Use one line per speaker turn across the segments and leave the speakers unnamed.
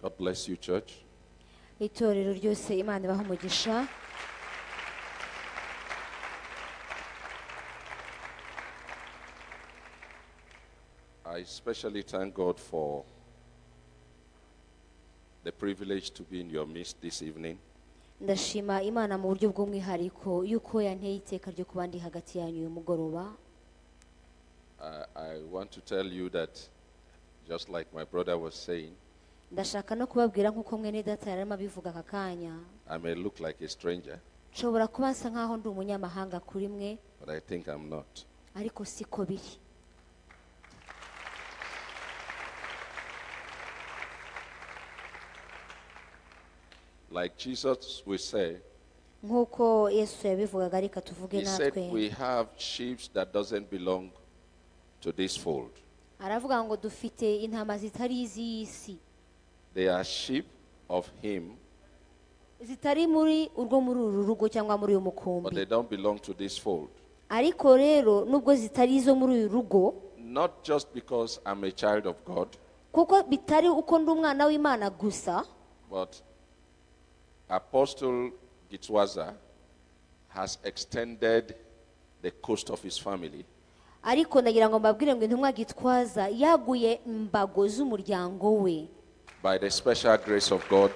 God bless you, church.
itorero ryose imana ibaha umugisha
I especially thank God for the privilege to be in your midst this evening.
ndashima imana mu buryo bw'umwihariko y'uko yanteye iteka ryo kuba ndi hagati yanyu uyu mugoroba
I, I want to tell you that, just like my brother was saying,
ndashaka no kubabwira nk'uko mwene data yari arimo abivuga aka kanya
I may look like a stranger,
nshobora kuba nsa nk'aho ndi umunyamahanga kuri mwe
but I think I'm not.
ariko siko biri
Like Jesus we say,
nk'uko yesu yabivugaga reka tuvuge
He said,
natwe
We have sheep that doesn't belong to this fold.
aravuga ngo dufite intama zitari iz'iyi si
They are sheep of Him,
zitari muri urwo muri uru rugo cyangwa muri uyu
but
mukumbi
they don't belong to this fold.
ariko rero nubwo zitari izo muri uyu rugo
Not just because I'm a child of God,
kuko bitari uko ndi umwana w'imana gusa
but Apostle Gitwaza has extended the coast of his family
ariko ndagira ngo mbabwire ngo intumwa gitwaza yaguye imbago z'umuryango we
by the special grace of God,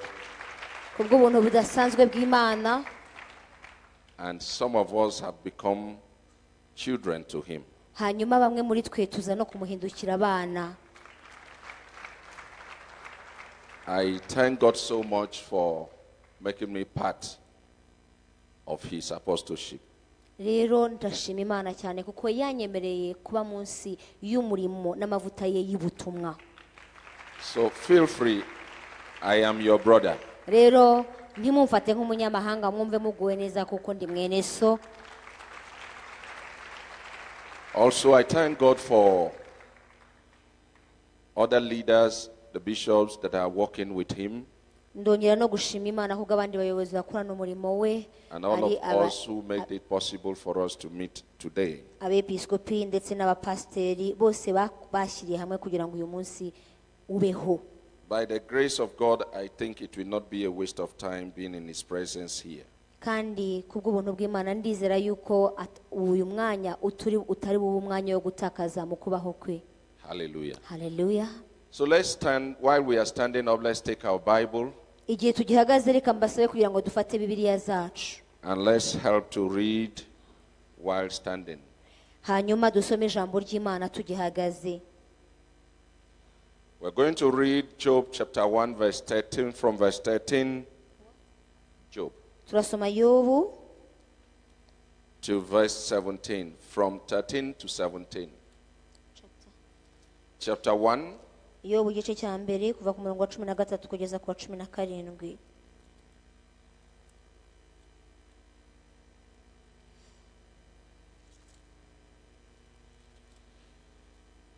ku bw'ubuntu budasanzwe bw'imana
and some of us have become children to him.
hanyuma bamwe muri twe tuza no kumuhindukira abana
I thank God so much for making me part of his apostleship.
rero ndashima imana cyane kuko yanyemereye kuba munsi y'umurimo n'amavuta ye y'ubutumwa
So feel free. I am your brother.
rero ntimumfate nk'umunyamahanga mwumve muguwe neza kuko ndi mwene so
Also, I thank God for other leaders, the bishops that are working with him,
ndongera no gushima imana ahubwo abandi bayobozi bakorana umurimo we
and all
ari
of
aba-
us who made it possible for us to meet today.
abepiskopi ndetse n'abapasiteri bose ba- bashyiriye hamwe kugira ngo uyu munsi ubeho
By the grace of God, I think it will not be a waste of time being in his presence here.
kandi ku bw'ubuntu bw'imana ndizera yuko at- uyu mwanya uturi utari bube umwanya wo gutakaza mu kubaho kwe
Hallelujah.
haleluya
So let's stand, while we are standing up, let's take our Bible
igihe tugihagaze reka mbasabe kugira ngo dufate bibiliya zacu
and let's help to read while standing.
hanyuma dusome ijambo ry'imana tugihagaze
We're going to read Job chapter 1, verse 13, from verse 13, Job,
turasoma yobu
to verse 17, from 13 to 17. Chapter 1,
yobu igice cya mbere kuva ku murongo wa cumi na gatatu kugeza ku wa cumi na karindwi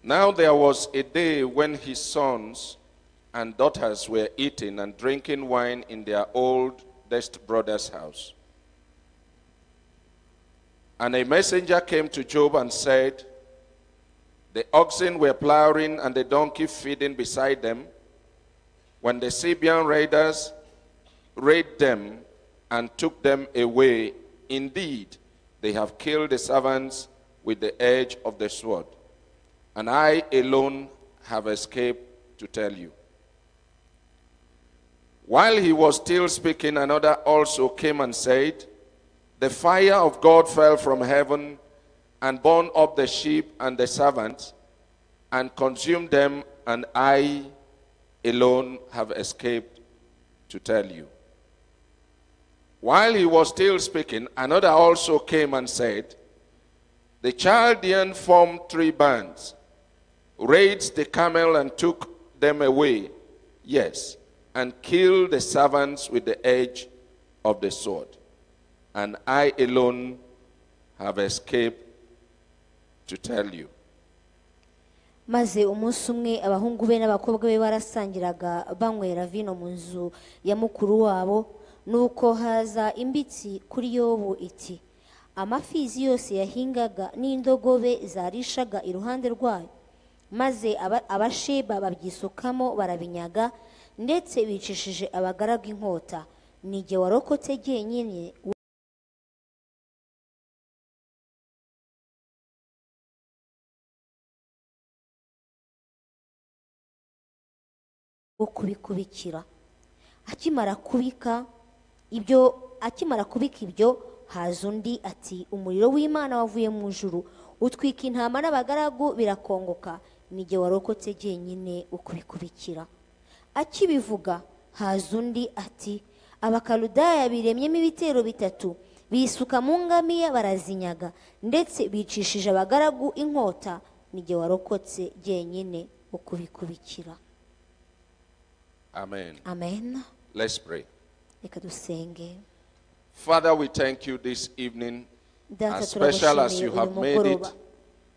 Now there was a day when his sons and daughters were eating and drinking wine in their oldest brother's house. And a messenger came to Job and said, The oxen were plowing and the donkey feeding beside them. When the Sabian raiders raid them and took them away, indeed, they have killed the servants with the edge of the sword and I alone have escaped to tell you. While he was still speaking, another also came and said, The fire of God fell from heaven and burned up the sheep and the servants and consumed them, and I alone have escaped to tell you. While he was still speaking, another also came and said, The Chaldean formed three bands raised the camel and took them away, yes, and killed the servants with the edge of the sword. And I alone have escaped to tell you.
maze umunsi umwe abahungu be n'abakobwa be barasangiraga banywera vino mu nzu ya mukuru wabo nuko haza imbitsi kuri yobu iti amafizi yose yahingaga n'indogobe zarishaga iruhande rwayo maze aba- abasheba babyisukamo barabinyaga ndetse bicishije abagaragu inkota ni jye warokotse jyenyine wo kubikubikira akimara kubika ibyo akimara kubika ibyo haza undi ati umuriro w'imana wavuye mu ijuru utwika intama n'abagaragu birakongoka nijye warokotse jyenyine ukubikubikira akibivuga haza undi ati abakaludaya biremyemo ibitero bitatu bisuka mu ngamiya barazinyaga ndetse bicishije abagaragu inkota nijye warokotse jyenyine ukubikubikira
Amen.
amen
Let's pray.
reka dusenge
Father, we thank you this evening,
data
as special as
turagushimiye
you
uyu
have made it,
mugoroba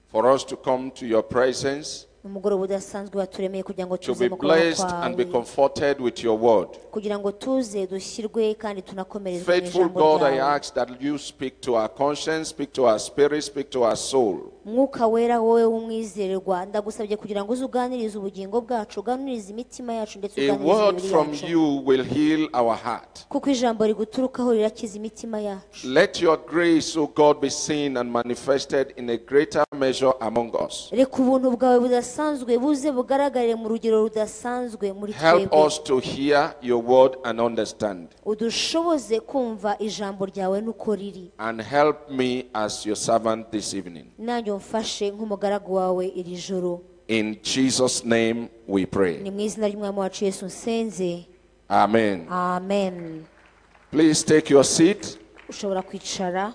for us to come to your presence,
umugoroba udasanzwe waturemeye kugira ngo
to
tuze
be
mu kuboko
blessed and be
kwawe
comforted with your word.
kugira ngo tuze dushyirwe kandi tunakomerezwe mu
Faithful
ijambo
God, I
ryawe
ask that you speak to our conscience, speak to our spirit, speak to our soul.
mwuka wera wowe w'umwizerwa ndagusabye kugira ngo uze uganirize ubugingo bwacu uganirize imitima yacu ndetse
A
uganirize
word
imibiri
from
yacu
you will heal our heart.
kuko ijambo riguturukaho rirakiza imitima yacu
Let your grace, O God, be seen and manifested in a greater measure among us.
reka ubuntu bwawe budasanzwe buze bugaragarire mu rugero rudasanzwe muri
Help
twebwe
us to hear your word and understand.
udushoboze kumva ijambo ryawe nuko riri
And help me as your servant this evening.
nanjye umfashe nk'umugaragu wawe iri joro
In Jesus' name we
ni
pray.
mu izina ry'umwami wacu yesu nsenze
Amen.
amen
Please take your seat.
ushobora kwicara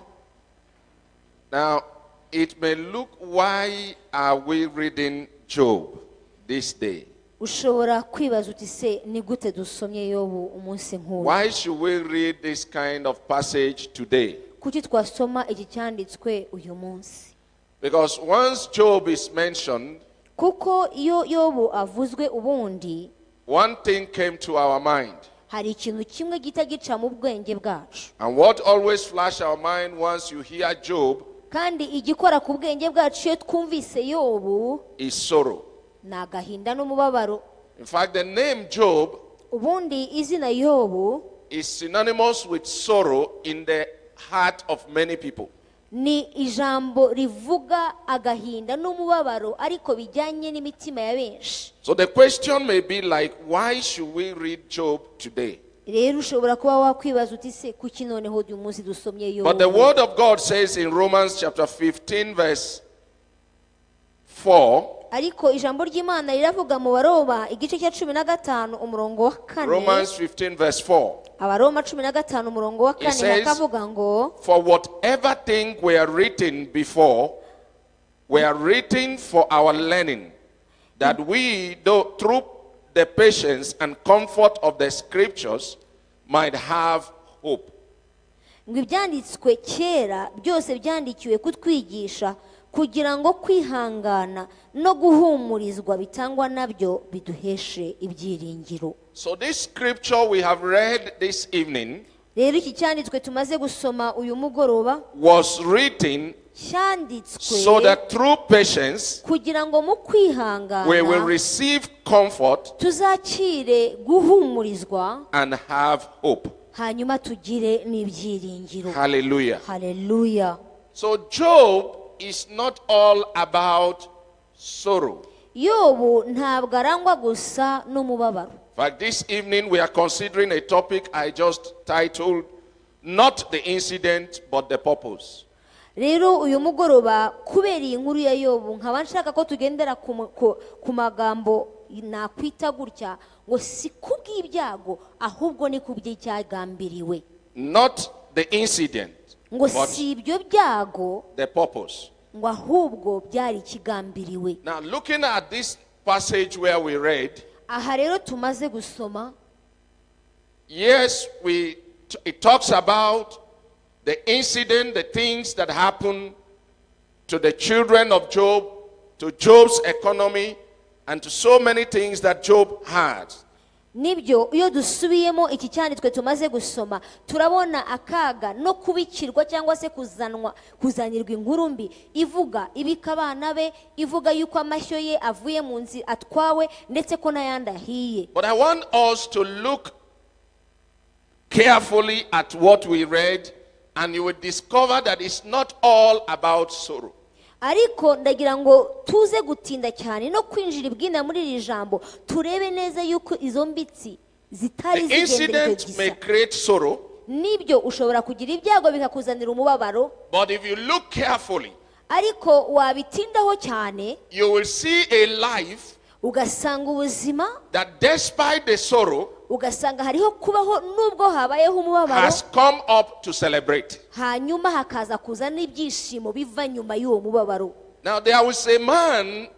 Now, it may look why are we reading Job this day?
ushobora kwibaza uti se ni gute dusomye yobu umunsi nk'uwo
Why should we read this kind of passage today?
kuki twasoma iki cyanditswe uyu munsi
Because once Job is mentioned,
kuko iyo yobu avuzwe ubundi
one thing came to our mind.
hari ikintu kimwe gihita gica mu bwenge bwacu
And what always flashed our mind once you hear Job
kandi igikora ku bwenge bwacu iyo twumvise yobu
is sorrow.
ni agahinda n'umubabaro
In fact, the name Job
ubundi izina yobu
is synonymous with sorrow in the heart of many people.
ni ijambo rivuga agahinda n'umubabaro ariko bijyanye n'imitima ya benshi
So the question may be like, why should we read Job today?
rero ushobora kuba wakwibaza uti se kuki noneho uyu munsi dusomye
But the
yobu
word of God says in Romans chapter 15, verse 4,
ariko ijambo ry'imana riravuga mu baroba igice cya cumi na gatanu umurongo wa kane
Romans 15, verse 4.
abaroma cumi na gatanu umurongo wa kane
says-
hakavuga ngo
For whatever things were written before were written for our learning, that we, though, through the patience and comfort of the scriptures, might have hope.
ngo ibyanditswe kera byose byandikiwe kutwigisha kugira ngo kwihangana no guhumurizwa bitangwa nabyo biduheshe ibyiringiro
So, this scripture we have read this evening
rero iki cyanditswe tumaze gusoma uyu mugoroba
was written so
cyanditswe
that through patience
kugira ngo mu
we will
kwihangana
receive comfort
tuzakire guhumurizwa
and have hope.
hanyuma tugire n'ibyiringiro
Hallelujah.
haleluya
So, Job is not all about sorrow.
yobu ntabwo arangwa gusa n'umubabaro
In fact, this evening we are considering a topic I just titled Not the Incident but the Purpose.
rero uyu mugoroba kubera iyi nkuru ya yobu nkaba nshaka ko tugendera ku mu- ku ku magambo nakwita gutya ngo si kubw'ibyago ahubwo ni ku by'icyagambiriwe
Not the incident
ngo
but
si ibyo byago
the purpose.
ngo ahubwo byari ikigambiriwe
Now, looking at this passage where we read,
aha rero tumaze gusoma
yes, we, it talks about the incident, the things that happened to the children of Job, to Job's economy, and to so many things that Job had.
nibyo iyo dusubiyemo iki cyanditswe tumaze gusoma turabona akaga no kubikirwa cyangwa se kuzanwa kuzanirwa inkuru mbi ivuga ibika abana be ivuga yuko amashyo ye avuye mu nzi atwawe ndetse ko n'ayandi ahiye
But I want us to look carefully at what we read, and you will discover that it's not all about sorrow.
ariko ndagira ngo tuze gutinda cyane no kwinjira ibwina muri iri jambo turebe neza yuko izo mbitsi
The
zitari zigendeye
incident may
gusa
create sorrow,
nibyo ushobora kugira ibyago bikakuzanira umubabaro
but if you look carefully,
ariko wabitindaho cyane
you will see a life
ugasanga ubuzima
that, despite the sorrow,
ugasanga hariho kubaho nubwo habayeho umubabaro
has come up to celebrate.
hanyuma hakaza kuza n'ibyishimo biva nyuma y'uwo mubabaro
Now, there was a man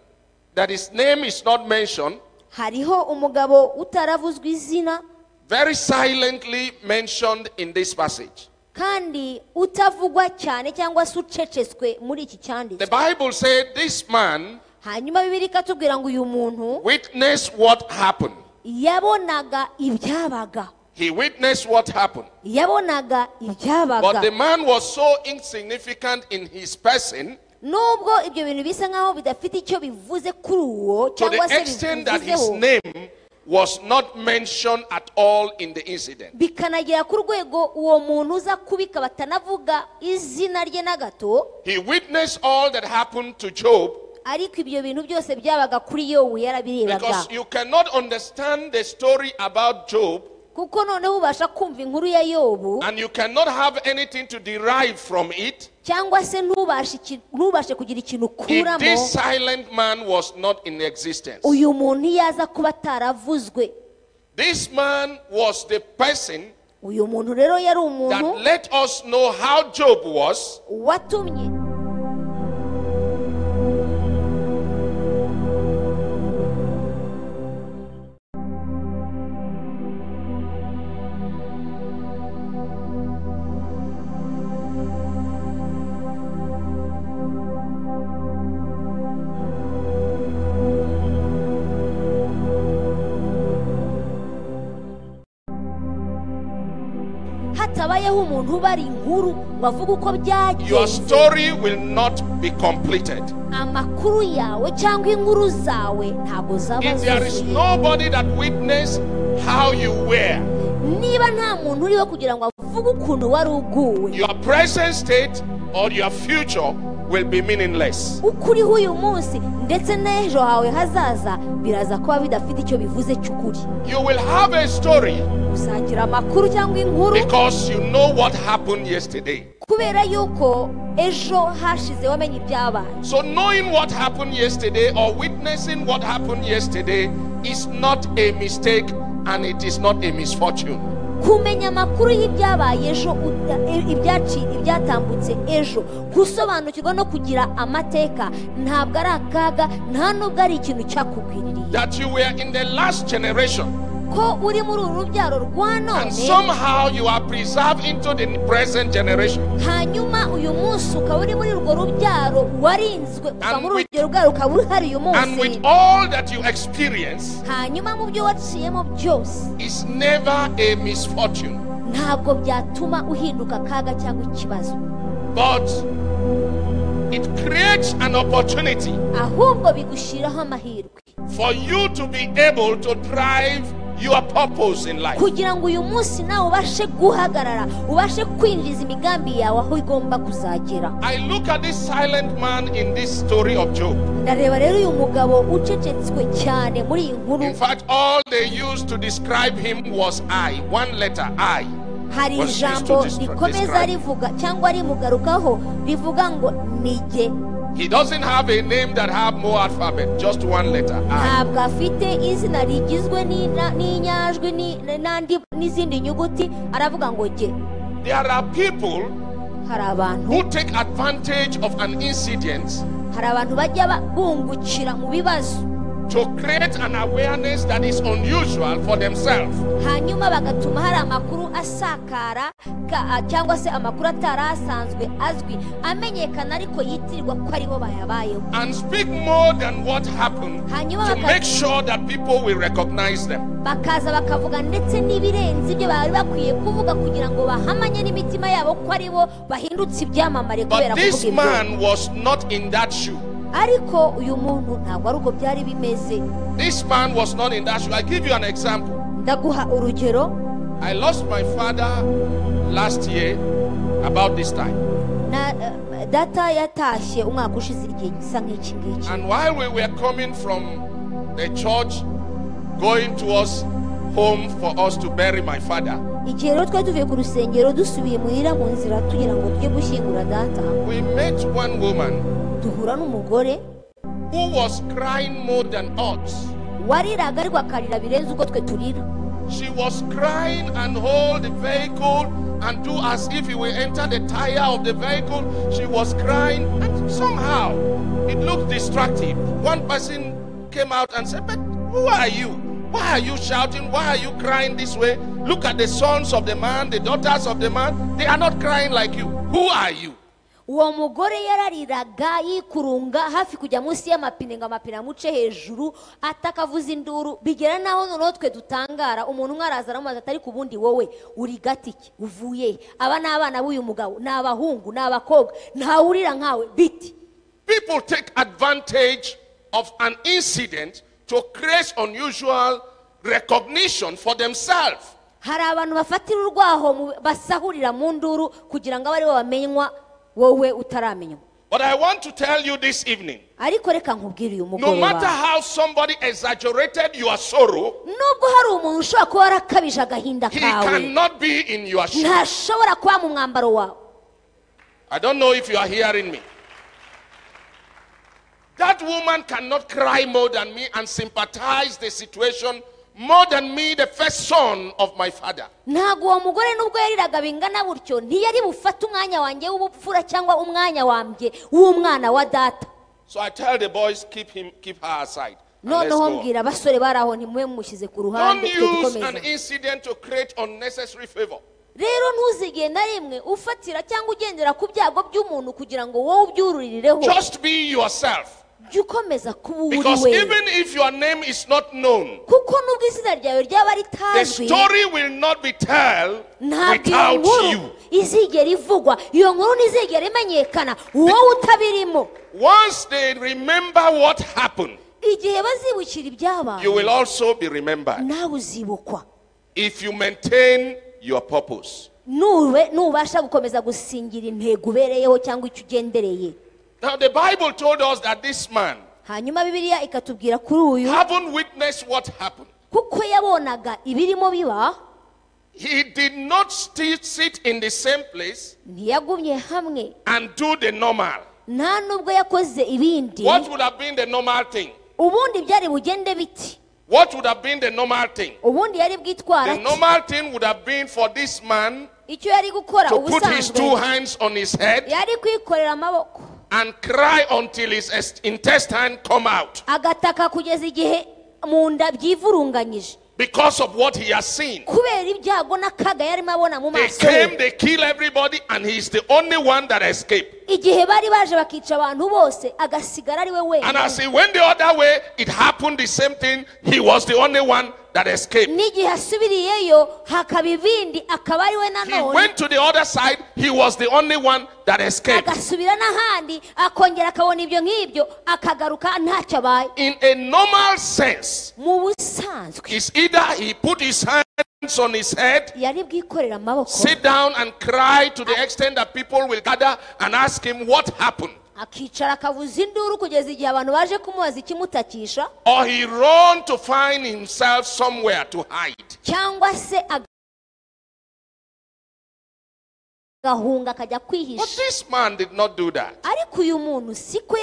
that his name is not mentioned,
hariho umugabo utaravuzwe izina
very silently mentioned in this passage.
kandi utavugwa cyane cyangwa se ucecetswe muri iki
The
cyanditswe
Bible said this man
hanyuma bibiri ikatubwira ngo uyu muntu
witnessed what happened.
yabonaga ibyabaga
He witnessed what happened.
yabonaga ibyabaga
But the man was so insignificant in his person
nubwo ibyo bintu bisa nkaho bidafite icyo bivuze kuri uwo
to the
cyangwa se
extent that his
bivuzeho
name was not mentioned at all in the incident.
bikanagera ku rwego uwo muntu uza kubika batanavuga izina rye na gato
He witnessed all that happened to Job
ariko ibyo bintu byose byabaga kuri yobu yarabirebaga
because you cannot understand the story about Job
kuko noneho ubasha kumva inkuru ya yobu
and you cannot have anything to derive from it
cyangwa se ntubashe iki- ntubashe kugira ikintu
if
ukuramo
this silent man was not in existence.
uyu muntu iyo aza kuba ataravuzwe
This man was the person
uyu muntu rero yari
that
umuntu
let us know how Job was
watumye hatabayeho umuntu ubara inkuru ngo avuge uko
Your
byagenze
story will not be completed.
amakuru yawe cyangwa inkuru zawe ntabwo zaba
If there is
zuzuye
nobody that witnessed how you were,
niba nta muntu uriho kugira ngo avuge ukuntu wari uguwe
your present state or your future will be meaningless.
uko uriho uyu munsi ndetse n'ejo hawe hazaza biraza kuba bidafite icyo bivuze cy'ukuri
You will have a story
uzagira amakuru cyangwa inkuru
because you know what happened yesterday.
kubera yuko ejo hashize wamenye ibyabaye
So, knowing what happened yesterday or witnessing what happened yesterday is not a mistake and it is not a misfortune.
kumenya amakuru y'ibyabaye ejo uta- e- ibyaci- ibyatambutse ejo gusobanukirwa no kugira amateka ntabwo ari akaga nta nubwo ari ikintu cyakugwiririye
That you were in the last generation
ko uri muri uru rubyaro rwa
and
none
somehow you are preserved into the present generation.
hanyuma uyu munsi ukaba uri muri urwo rubyaro warinzwe uva
And
muri
with-
urwo rubyaro ukaba uhari uyu
And with
munsi
all that you experience,
hanyuma mu byo waciyemo byose
is never a misfortune,
ntabwo byatuma uhinduka akaga cyangwa ikibazo
but it creates an opportunity
ahubwo bigushyiraho amahirwe
for you to be able to drive your purpose in life.
kugira ngo uyu munsi nawe ubashe guhagarara ubashe kwinjiza imigambi yawe aho igomba kuzagera
I look at this silent man in this story of Job.
ndareba rero uyu mugabo ucecetswe cyane muri iyi nkuru
In fact, all they used to describe him was I, one letter I.
hari
was used to
ijambo
describe-
rikomeza
describe.
rivuga cyangwa rimugarukaho rivuga ngo nige
He doesn't have a name that have more alphabet, just one letter I.
ntabwo afite izina rigizwe n'ina- n'inyajwi ni- n'andi- n'izindi nyuguti aravuga ngo ge
There are people
hari abantu
who take advantage of an incident
hari abantu bajya ba- bungukira mu bibazo
to create an awareness that is unusual for themselves.
hanyuma bagatuma hari amakuru asakara ka- cyangwa se amakuru atari asanzwe azwi amenyekana ariko yitirirwa ko aribo bayabayeho
and speak more than what happened
hanyuma
to
baka-
make sure that people will recognize them.
bakaza bakavuga ndetse n'ibirenze ibyo bari bakwiye kuvuga kugira ngo bahamanye n'imitima yabo ko aribo bahindutse ibyamamare kubera
But this
kuvuga ibyo
man was not in that shoe.
ariko uyu muntu ntabwo ari uko byari bimeze
This man was not in that shoe. I give you an example.
ndaguha urugero
I lost my father last year about this time.
na eh, data yatashye umwaka ushize igihe gisa nk'iki ngiki
And while we were coming from the church, going towards home for us to bury my father,
igihe rero twari tuvuye ku rusengero dusubiye muhira mu nzira tugira ngo tujye gushyingura data
we met one woman
duhura n'umugore
who was crying more than us.
wariraga ariko akarira birenze uko twe turira
She was crying and hold the vehicle and do as if he will enter the tire of the vehicle. She was crying and somehow it looked distractive. One person came out and said, But who are you? Why are you shouting? Why are you crying this way? Look at the sons of the man, the daughters of the man. They are not crying like you. Who are you?
uwo mugore yarariraga yikurunga hafi kujya munsi y'amapine ngo amapine amuce hejuru atakavuza induru bigera n'aho noneho twe dutangara umuntu umwe araza aramubaza ati ariko ubundi wowe uri gati ki uvuye he?" aba ni abana b'uyu mugabo ni abahungu ni abakobwa ntawe urira nkawe biti
People take advantage of an incident to create unusual recognition for themselves.
hari abantu bafatira urwaho mu- basahurira mu nduru kugira ngo abe aribo bamenywa wowe utaramenywa
But I want to tell you this evening
ariko reka nkubwire uyu
no matter
mugoroba
how somebody exaggerated your sorrow,
nubwo hari umuntu ushobora kuba warakabije agahinda
he
kawe
cannot be in your shoes.
ntashobora kuba mu mwambaro wawe
I don't know if you are hearing me. That woman cannot cry more than me and sympathize the situation more than me, the first son of my father.
ntabwo uwo mugore nubwo yariraga bingana gutyo ntiyari bufate umwanya wanjye w'ubupfura cyangwa umwanya wambye w'umwana wa data
So I tell the boys, keep him, keep her aside. and let's
noneho
go on.
mbwira abasore bari aho ntimube mumushyize ku
Don't
ruhande twe
use an
dukomeze
incident to create unnecessary favor.
rero ntuzigeye na rimwe ufatira cyangwa ugendera ku byago by'umuntu kugira ngo wowe ubyururireho
Just be yourself.
jya ukomeza kuba uri
Because
we
even if your name is not known,
kuko nubwo izina ryawe ryaba
The
ritazwi
story will not be told
ntabwo iyo
without
nkuru
you.
izigera ivugwa iyo nkuru ntizigera imenyekana wowe utabirimo
Once they remember what happened,
igihe bazibukira ibyabaye
you will also be remembered
nawe uzibukwa
if you maintain your purpose.
Nube- nubasha gukomeza gusingira intego ubereyeho cyangwa icyo ugendereye
Now, the Bible told us that this man,
hanyuma bibiliya ikatubwira kuri uyu
having witnessed what happened,
kuko yabonaga ibirimo biba
he did not still sit in the same place
ntiyagumye hamwe
and do the normal.
nta nubwo yakoze ibindi
What would have been the normal thing?
ubundi byari bugende biti
What would have been the normal thing?
ubundi yari bwitwara
The
ati,
normal thing would have been for this man
icyo yari gukora
to put his two
ubusanzwe
hands on his head
yari kwikorera amaboko
and cry until his est- intestine come out
agataka kugeza igihe mu nda byivurunganyije
because of what he has seen.
kubera ibyago n'akaga yarimo abona mu
They
maso ye
came, they kill everybody, and he's the only one that escaped.
igihe bari baje bakica abantu bose agasigara ari we
And as
wenyine
he went the other way, it happened the same thing. He was the only one that escaped.
n'igihe asubiriyeyo hakaba ibindi akaba ari we
He
nanone
went to the other side. He was the only one that escaped.
agasubira n'ahandi akongera akabona ibyo nk'ibyo akagaruka ntacyo abaye
In a normal sense,
mu busanzwe
it's either he put his hands on his head,
yari bwikorera amaboko
sit down and cry to the extent that people will gather and ask him what happened.
akicara akavuza induru kugeza igihe abantu baje kumubaza ikimutakisha
or he run to find himself somewhere to hide.
cyangwa se aga- agahunga akajya
But
kwihisha
this man did not do that.
ariko uyu muntu siko
Once it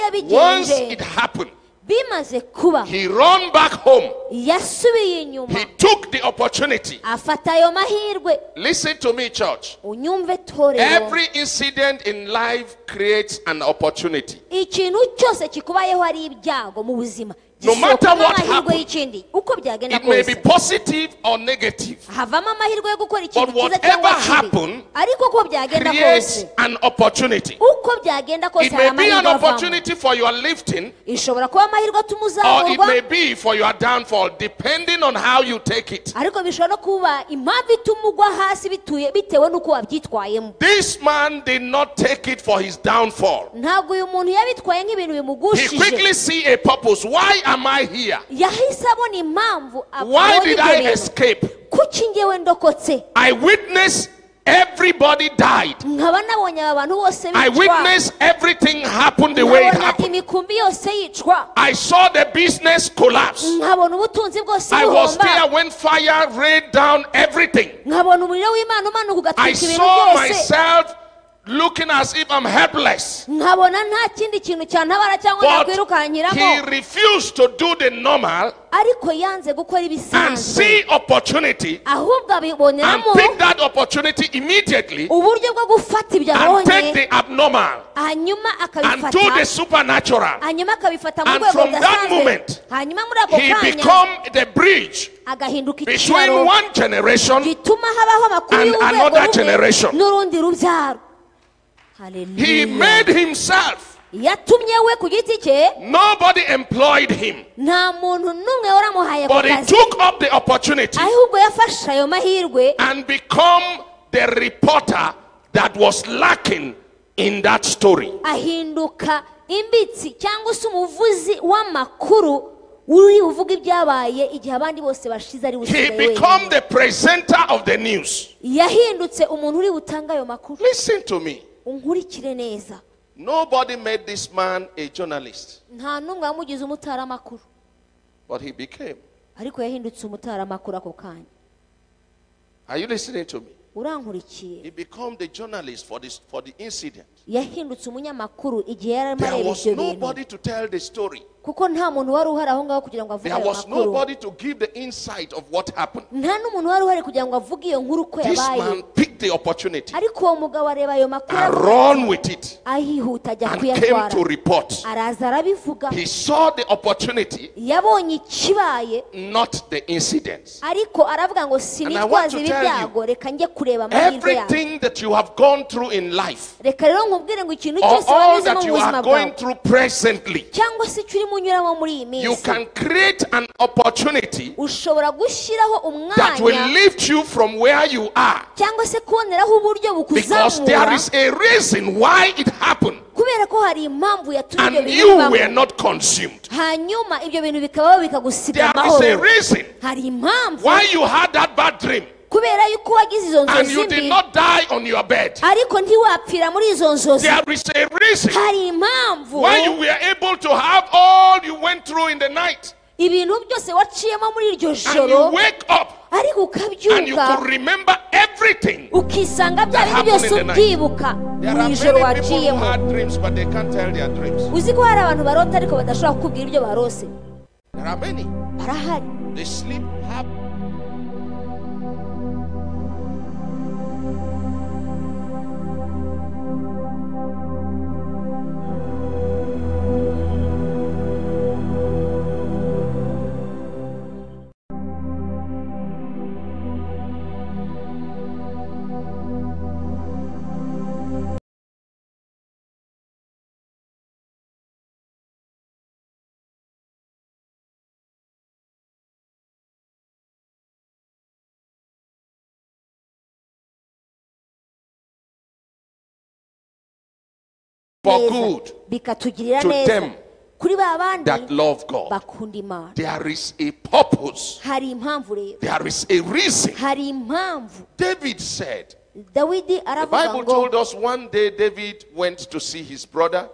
yabigenje
happened,
bimaze kuba
he ran back home.
yasubiye inyuma
He took the opportunity.
afata ayo mahirwe
Listen to me, church.
unyumve torero
Every incident in life creates an opportunity.
ikintu cyose kikubayeho ari ibyago mu buzima
No matter
gisokamo
what
amahirwe
happen,
y'ikindi uko byagenda
It may be
kose
positive or negative.
havamo amahirwe yo gukora ikintu
But
cyiza
whatever
cyangwa kibi
happen,
ariko uko byagenda
Creates
kose
an opportunity.
uko byagenda kose
It may
hari
be an
amahirwe avamo
opportunity for your lifting
ishobora kuba amahirwe atuma
or it
uzamurwa
may be for your downfall, depending on how you take it.
ariko bishobora no kuba impamvu ituma ugwa hasi bituye bitewe n'uko wabyitwayemo
This man did not take it for his downfall.
ntabwo uyu muntu yabitwaye nk'ibintu
He quickly
bimugushije
see a purpose. Why am I here?
yahise abona impamvu
Why
abonye
did
ibyo
I
bintu
escape?
kuki njyewe ndokotse
I witnessed everybody died.
nkaba nabonye aba bantu bose
I
bicwa
witnessed everything happen the way it
nkabona
happened.
imikumbi yose yicwa
I saw the business collapse.
nkabona ubutunzi bwose
I was there
buhomba
when fire rained down everything.
nkabona umuriro w'imana umanuka
I
ugatwika ibintu
saw
byose
myself looking as if I'm helpless.
nkabona nta kindi kintu cyantabara cyangwa
But he
nakwirukankiramo
refused to do the normal
ariko yanze gukora
and
ibisanzwe
see opportunity
ahubwo
and
abiboneramo
pick that opportunity immediately
uburyo bwo gufata ibyo
and take
abonye
the abnormal
hanyuma
and do the
akabifata
supernatural.
hanyuma akabifata mu
And
rwego
from that
rudasanzwe
moment,
hanyuma muri ako
He
kanya
become the bridge
agahinduka
between
ikiraro
one generation
gituma habaho amakuru
and
y'urwego
another generation.
rumwe n'urundi rubyaro
He
Hallelujah.
made himself.
yatumye we ku giti cye
Nobody employed him,
nta muntu n'umwe waramuhaye ako
but he
kazi
took up the opportunity
ahubwo yafashe ayo mahirwe
and become the reporter that was lacking in that story.
ahinduka imbitsi cyangwa se umuvuzi w'amakuru uri uvuga ibyabaye igihe abandi bose bashize ari
He
busigaye
become
wenyine
the presenter of the news.
yahindutse umuntu uri butanga ayo makuru
Listen to me.
unkurikire neza
Nobody made this man a journalist,
nta n'umwe wamugize umutaramakuru
but he became.
ariko yahindutse umutaramakuru ako kanya
Are you listening to me?
urankurikiye
He became the journalist for this for the incident.
yahindutse umunyamakuru igihe yari arimo
There
areba
was
ibyo bintu
nobody to tell the story.
kuko nta muntu wari uhari aho ngaho kugira ngo avuge
There
ayo
was
makuru
nobody to give the insight of what happened.
nta n'umuntu wari uhari kugira ngo avuge iyo nkuru uko
This man
yabaye
picked the opportunity
ariko uwo mugabo areba ayo makuru
and
aravuga
run with it
ahihuta ajya
and came
kuyatwara
to report.
araza arabivuga
He saw the opportunity,
yabonye ikibaye
not the incidents.
ariko aravuga ngo
And I want
sinitwaze
to
ibi
tell
byago reka njye kureba amahirwe yawe
Everything that you have gone through in life,
reka rero nkubwire ngo ikintu
or
cyose
all
wanyuzemo
that
mu
you
buzima
are going
bwawe
through presently,
cyangwa se icyo urimo unyuramo muri iyi
you
minsi
can create an opportunity
ushobora gushyiraho
that will
umwanya
lift you from where you are.
cyangwa se kuboneraho uburyo
Because there
bukuzamura
is a reason why it happened,
kubera ko hari impamvu yatumye ibyo
and
bintu
you
bibaho.
were not consumed.
hanyuma ibyo bintu bikabaho bikagusiga
There is a
amahoro
reason
hari impamvu
why you had that bad dream
kubera yuko wagize izo
and
nzozi
you did
mbi
not die on your bed.
ariko ntiwapfira muri izo nzozi
There is a reason
hari impamvu
why you were able to have all you went through in the night
ibintu byose waciyemo muri iryo
and
joro
you wake up
ariko
and you
ukabyuka
could remember everything.
ukisanga bya bintu
happened
byose
in the night.
ubyibuka
There
mu
are
ijoro
many people who
waciyemo
had dreams but they can't tell their dreams.
uzi ko hari abantu barota ariko badashobora kukubwira ibyo barose
There are many.
barahari
They sleep half. For
neza
good
bikatugirira
to
neza
them
kuri ba bandi
that love God.
bakunda imana
There is a purpose.
hari impamvu rero
There is a reason.
hari impamvu
David said,
dawidi
the
aravuga
Bible
ngo
told us one day David went to see his brother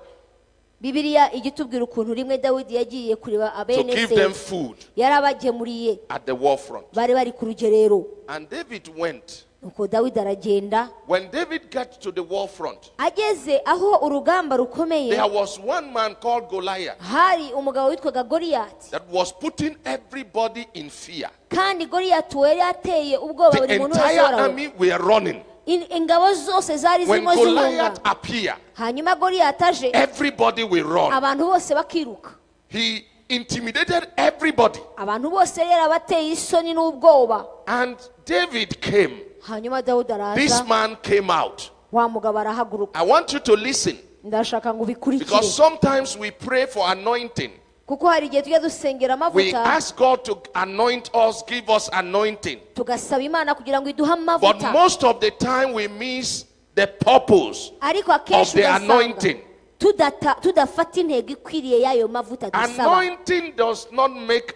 bibiliya ijya itubwira ukuntu rimwe dawidi yagiye kureba
to
abene
give
se
them food
yarabagemuriye
at the war front.
bari bari ku rugerero
And David went.
nuko dawidi aragenda
When David got to the war front,
ageze aho urugamba rukomeye
there was one man called Goliath
hari umugabo witwaga goriyati
that was putting everybody in fear.
kandi goriyati uwo yari ateye ubwoba
The
buri muntu wese
entire
warawe
army were running.
In- ingabo zose zari
When
zirimo zihunga
Goliath appeared,
hanyuma goriyati aje
everybody will run.
abantu bose bakiruka
He intimidated everybody.
abantu bose yarabateye isoni n'ubwoba
And David came.
hanyuma dawudi
This
araza
man came out.
wa mugabo arahaguruka
I want you to listen
ndashaka ngo ubikurikire
because sometimes we pray for anointing.
kuko hari igihe tujya dusengera
We
amavuta
ask God to anoint us, give us anointing.
tugasaba imana kugira ngo iduhe
But
amavuta
most of the time we miss the purpose.
ariko akenshi
of the
ugasanga
anointing.
tudata- tudafata intego ikwiriye y'ayo mavuta dusaba
Anointing does not make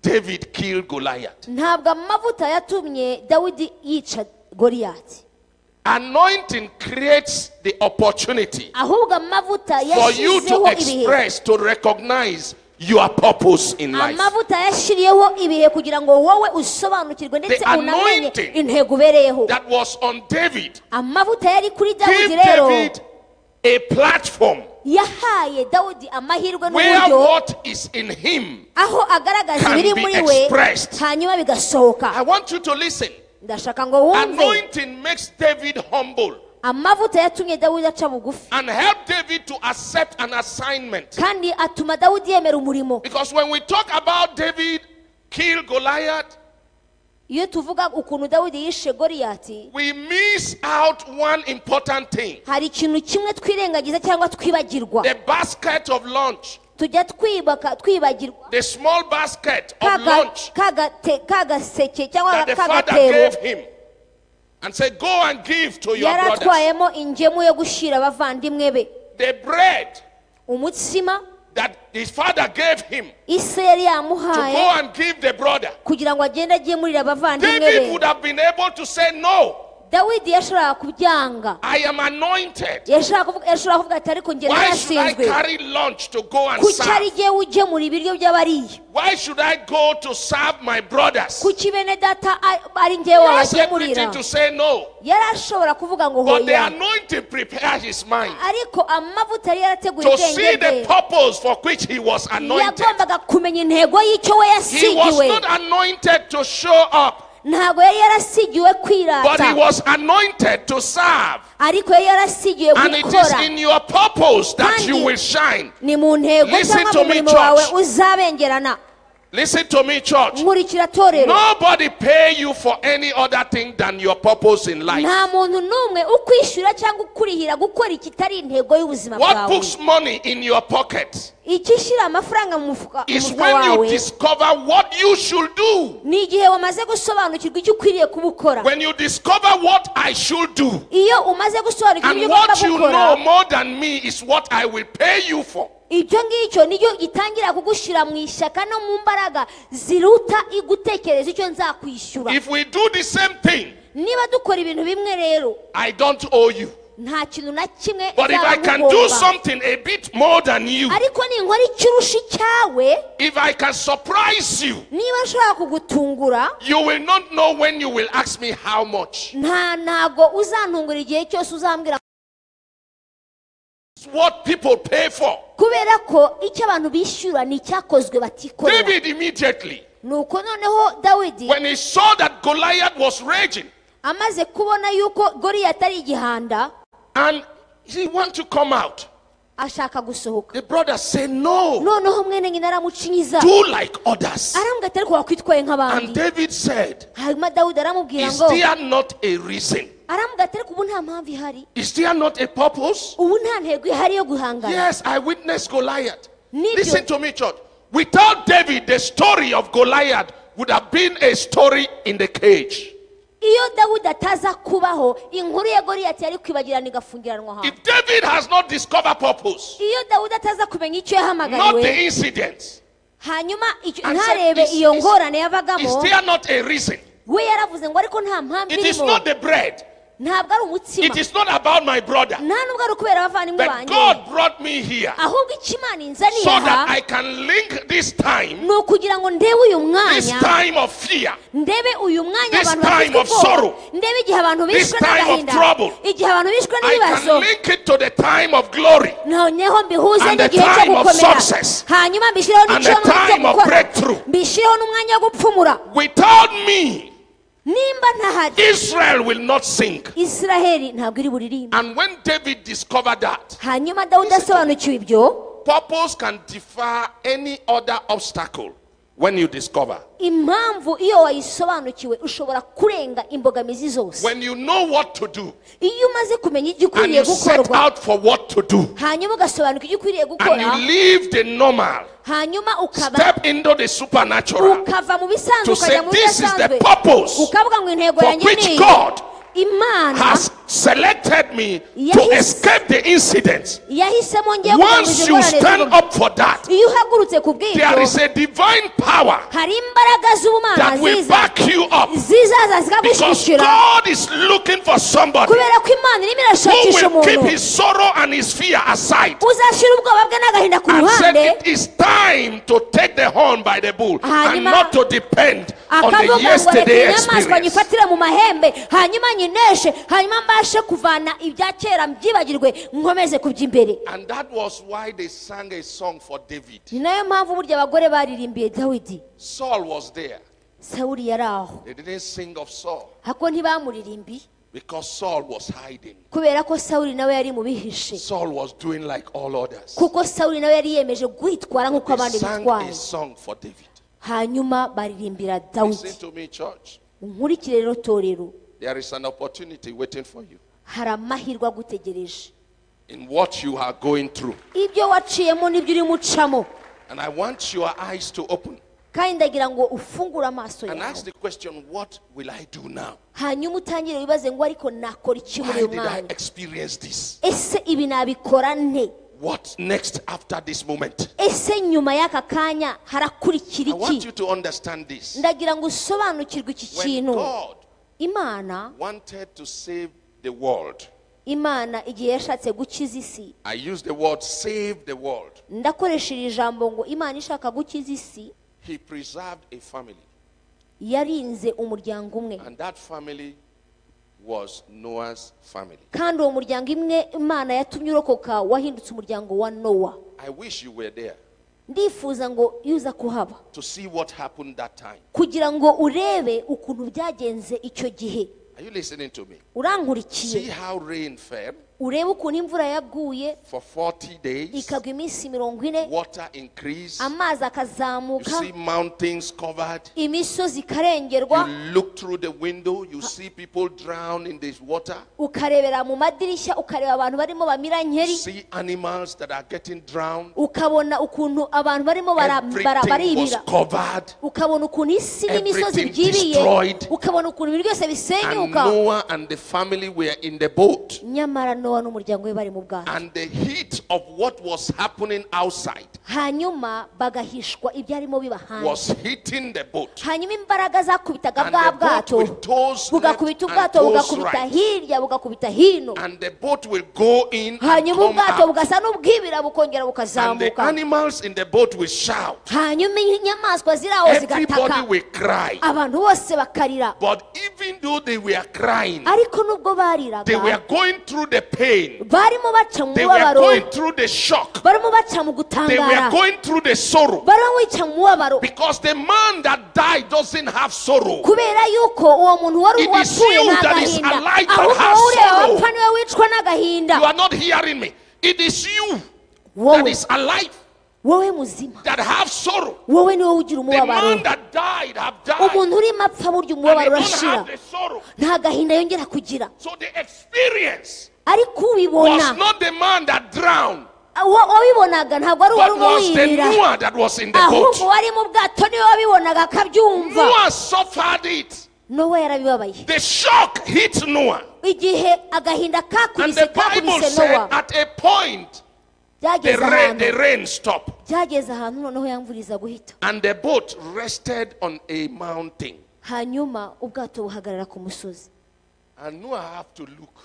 David kill Goliath.
ntabwo amavuta yatumye dawidi yica goriyati
Anointing creates the opportunity
ahubwo amavuta
for you to
yashyizeho ibihe
express, to recognize your purpose in life.
amavuta yashyiriyeho ibihe kugira ngo wowe usobanukirwe ndetse
The
unamenye
anointing
intego ubereyeho
That was on David.
amavuta yari kuri
Give
dawidi rero
David a platform
yahaye dawudi amahirwe
where
n'uburyo
what is in him.
aho agaragaza
can
ibiri
be
muri we
expressed.
hanyuma bigasohoka
I want you to listen.
ndashaka ngo wumve
Anointing makes David humble
amavuta yatumye dawudi aca bugufi
and help David to accept an assignment.
kandi atuma dawudi yemera umurimo
Because when we talk about David kill Goliath,
iyo tuvuga ukuntu dawudi yishe goriyati
we miss out one important thing
hari ikintu kimwe twirengagiza cyangwa twibagirwa
the basket of lunch,
tujya twibaka twibagirwa
the small basket of
kaga-
lunch
kagate- kagaseke cyangwa
that the father gave
kagatebo
him and said, Go and give to your brothers.
yaratwayemo ingemu yo gushyira abavandimwe be
The bread
umutsima
that his father gave him
ise yari
to
yamuhaye
go and give the brother.
kugira ngo agende agemurire abavandimwe
David
be
would have been able to say, No,
dawidi yashobora kubyanga
I am anointed.
yashobora kuvuga yashobora kuvuga ati ariko njye
Why should I
narashinzwe
carry lunch to go and
kuki ari
serve?
jyewe ugemura ibiryo by'abariya
Why should I go to serve my brothers?
kuki bene data a- ari njyewe
He has everything
wabagemurira
to say no.
yarashobora kuvuga ngo
But the
hoya
anointing prepared his mind
ariko amavuta yari yarateguye
to
ubwenge
see the
bwe
purpose for which he was anointed.
yagombaga kumenya intego y'icyo we
He was
yasigiwe
not anointed to show up,
ntabwo yari yarasigiwe
but he
kwirata
was anointed to serve.
ariko yari yarasigiwe
And it is
gukora
in your purpose that
Kandi-
you will shine.
ni mu ntego
Listen
cyangwa
to
mu
me,
murimo
church.
wawe uzabengerana
Listen to me, church.
nkurikira torero
Nobody pay you for any other thing than your purpose in life.
nta muntu n'umwe ukwishyura cyangwa ukurihira gukora ikitari intego y'ubuzima
What
bwawe
puts money in your pocket
ikishyira amafaranga mu mufuka mu
is
mufuka
when you
wawe
discover what you should do.
ni igihe wamaze gusobanukirwa icyo ukwiriye kubukora
When you discover what I should do.
iyo umaze gusobanukirwa
And
ibyo ugomba
what you
gukora
know more than me is what I will pay you for.
ibyo ngicyo nibyo gitangira kugushyira mu ishyaka no mu mbaraga ziruta igutekereza icyo nzakwishyura
If we do the same thing,
niba dukora ibintu bimwe rero
I don't owe you.
nta kintu na kimwe
But if
nzaba
I can do
nkugomba.
something a bit more than you,
ariko ninkora icyo urusha icyawe
if I can surprise you,
niba nshobora kugutungura
you will not know when you will ask me how much.
nta ntago uzantungura igihe cyose uzambwira
It's what people pay for.
kubera ko icyo abantu bishyura ni icyakozwe batikorera
David immediately,
nuko noneho dawidi
when he saw that Goliath was raging
amaze kubona yuko goriyati ari igihanda
and he wanted to come out,
ashaka gusohoka
the brother said, No,
noneho mwene nyina aramucinyiza
do like others.
arambwira ati ariko wakwitwaye
And
nk'abandi
David said,
hanyuma dawudi aramubwira
Is
ngo
there not a reason?
arambwira ati ariko ubu nta mpamvu ihari
Is there not a purpose?
ubu nta ntego ihari yo guhangana
Yes, I witnessed Goliath.
Need
Listen
you-
to me, church. Without David, the story of Goliath would have been a story in the cage.
iyo dawudi ataza kubaho inkuru ya goriyati yari kwibagirana igafungiranwa ahantu
If David has not discovered purpose,
iyo dawudi ataza kumenya icyo
not
yahamagariwe
the incident,
hanyuma icyo-
And
ntarebe
said, is-
iyo
is-
ngorane
is
yabagamo
there not a reason?
we yaravuze ngo ariko nta mpamvu
It is
irimo
not the bread.
ntabwo ari umutsima
It is not about my brother.
nta nubwo ari ukubera abavandimwe
But
banjye
God brought me here
ahubwo icyo imana inzaniye
so
aha
that I can link this time,
ni ukugira ngo ndebe uyu
this
mwanya
time of fear,
ndebe uyu mwanya
This
abantu
time
bafite
of
ubwoba
sorrow.
ndebe igihe abantu
This
bishwe
time of
n'agahinda
trouble.
igihe abantu bishwe
I
n'ibibazo
can link it to the time of glory.
noneho mbihuze
And the
n'igihe cyo
time of
gukomera
success.
hanyuma mbishyireho
And the
n'icyomoro cyo
time of
gukora
breakthrough.
mbishyireho n'umwanya wo gupfumura
Without me,
nimba ntahari
Israel will not sink.
israheli ntabwo iri buririmbe
And when David discovered that,
hanyuma dawudi asobanukiwe ibyo
purpose can defer any other obstacle when you discover.
impamvu iyo wayisobanukiwe ushobora kurenga imbogamizi zose
When you know what to do
iyo umaze kumenya icyo
and
ukwiriye
you set
gukorwa
out for what to do
hanyuma ugasobanukirwa icyo ukwiriye
and
gukora
you leave the normal,
hanyuma ukaba
step into the supernatural
ukava mu bisanzwe
to say
ukajya mu
this is the
bidasanzwe
purpose
ukavuga ngo intego
for
yanjye ni
which
iyi
God
imana
has selected me to
Yes.
escape the incident.
yahisemo ngiye
Once you stand
gukomeza
up for that,
iyo uhagurutse ku
there
bw'ibyo
is a divine power
hari imbaraga
that
z'ubumana
will
ziza
back you up
zizaza
because
zikagushyigikira
God is looking for somebody
kubera ko imana irimo
who
irashakisha
will keep
umuntu
his sorrow and his fear aside
uzashyira ubwoba bwe n'agahinda ku
and said
ruhande
it is time to take the horn by the bull and
Hanyuma-
not to depend on the
akavuga ngo reka
yesterday
inyamaswa
experience.
nyifatire mu mahembe hanyuma nyineshe hanyuma mbashe kuvana ibya kera mbyibagirwe nkomeze kuby'imbere
And that was why they sang a song for David.
ni nayo mpamvu burya abagore baririmbiye dawidi
Saul was there.
sawuri yari aho
They didn't sing of Saul
hako ntibamuririmbiye
because Saul was hiding.
kubera ko sawuri nawe yari mu bihishe
Saul was doing like all others.
kuko sawuri nawe yari yemeje kwitwara nk'uko
They
abandi
sang a
bitwara
song for David.
hanyuma baririmbira
Listen
dawudi
to me, church.
nkurikire rero torero
There is an opportunity waiting for you
hari amahirwe agutegereje
in what you are going through.
ibyo waciyemo n'ibyo urimo ucamo
And I want your eyes to open
kandi ndagira ngo ufungure amaso
and
yawe
ask the question, What will I do now?
hanyuma utangire wibaze ngo ariko nakora iki muri
Why
uyu
did I
mwanya
experience this?
ese ibi nabikora nte
What next after this moment?
ese nyuma y'aka kanya harakurikira
I want you
iki
to understand this.
ndagira ngo usobanukirwe iki
When
kintu
God
imana
wanted to save the world,
imana igihe yashatse gukiza isi
I use the word save the world.
ndakoresha iri jambo ngo imana ishaka gukiza isi
He preserved a family,
yarinze umuryango umwe
and that family was Noah's family.
kandi uwo muryango imwe imana yatumye urokoka wahindutse umuryango wa nowa
I wish you were there
ndifuza ngo iyo uza kuhaba
to see what happened that time.
kugira ngo urebe ukuntu byagenze icyo gihe
Are you listening to me? See
urankurikiye
how rain fell
urebe ukuntu imvura yaguye
for 40 days,
ikagwa iminsi mirongo ine
water increased.
amazi
You
akazamuka
see mountains covered.
imisozi
You
ikarengerwa
look through the window, you see people drown in this water.
ukarebera mu madirishya ukareba abantu barimo bamira
You
nkeri
see animals that are getting drowned.
ukabona ukuntu abantu barimo bara- bara-
Everything was
baribira
covered.
ukabona ukuntu isi n'imisozi
Everything
byibiye
destroyed.
ukabona ukuntu ibintu byose
And
bisenyuka
Noah and the family were in the boat.
nyamara nowa n'umuryango we bari mu bwato
And the heat of what was happening outside
hanyuma bagahishwa ibyarimo biba hanze
was hitting the boat.
hanyuma imbaraga zakubitaga
And
bwa
the boat
bwato
will toss left
bugakubita
and
ubwato
toss
bugakubita
right.
hirya bugakubita hino
And the boat will go in and
hanyuma
come
ubwato
out.
bugasa n'ubwibira bukongera
And the
bukazamuka
animals in the boat will shout.
hanyuma inyamaswa ziri aho
Everybody
zigataka
will cry.
abantu bose bakarira
But even though they were crying,
ariko nubwo bariraga
they were going through the pain.
barimo baca mu
They were
mubabaro
going through the shock.
barimo baca
They were
mu gutangara
going through the sorrow.
barimo bica mu mubabaro
Because the man that died doesn't have sorrow.
kubera yuko uwo muntu wari
It is
wapfuye
you that is
n'agahinda
alive that
ahubwo
has
wowe ureba
sorrow.
wapfa niwe wicwa n'agahinda
You are not hearing me. It is you that
wowe
is alive
wowe muzima
that have sorrow.
wowe niwe
The
ugira
man
umubabaro
that died have died.
umuntu urimo apfa burya
And they
umubabaro
don't
urashira
have the sorrow.
nta gahinda yongera kugira
So the experience
ariko
was
ubibona
not the man that drowned,
uwo- wabibonaga ntabwo wari
but
uwari
was the
uwirira
Noah that was in the
ahubwo
boat.
wari mu bwato niwe wabibonaga akabyumva
Noah suffered it.
nowa yarabibabaye
The shock hit Noah.
igihe agahinda
And
kakubise
the Bible
kakubise
said
nowa
at a point the
byageze
rain, the
ahantu
rain stopped.
byageze ahantu noneho yamvuriza guhita
And the boat rested on a mountain.
hanyuma ubwato buhagarara ku musozi
And Noah have to look.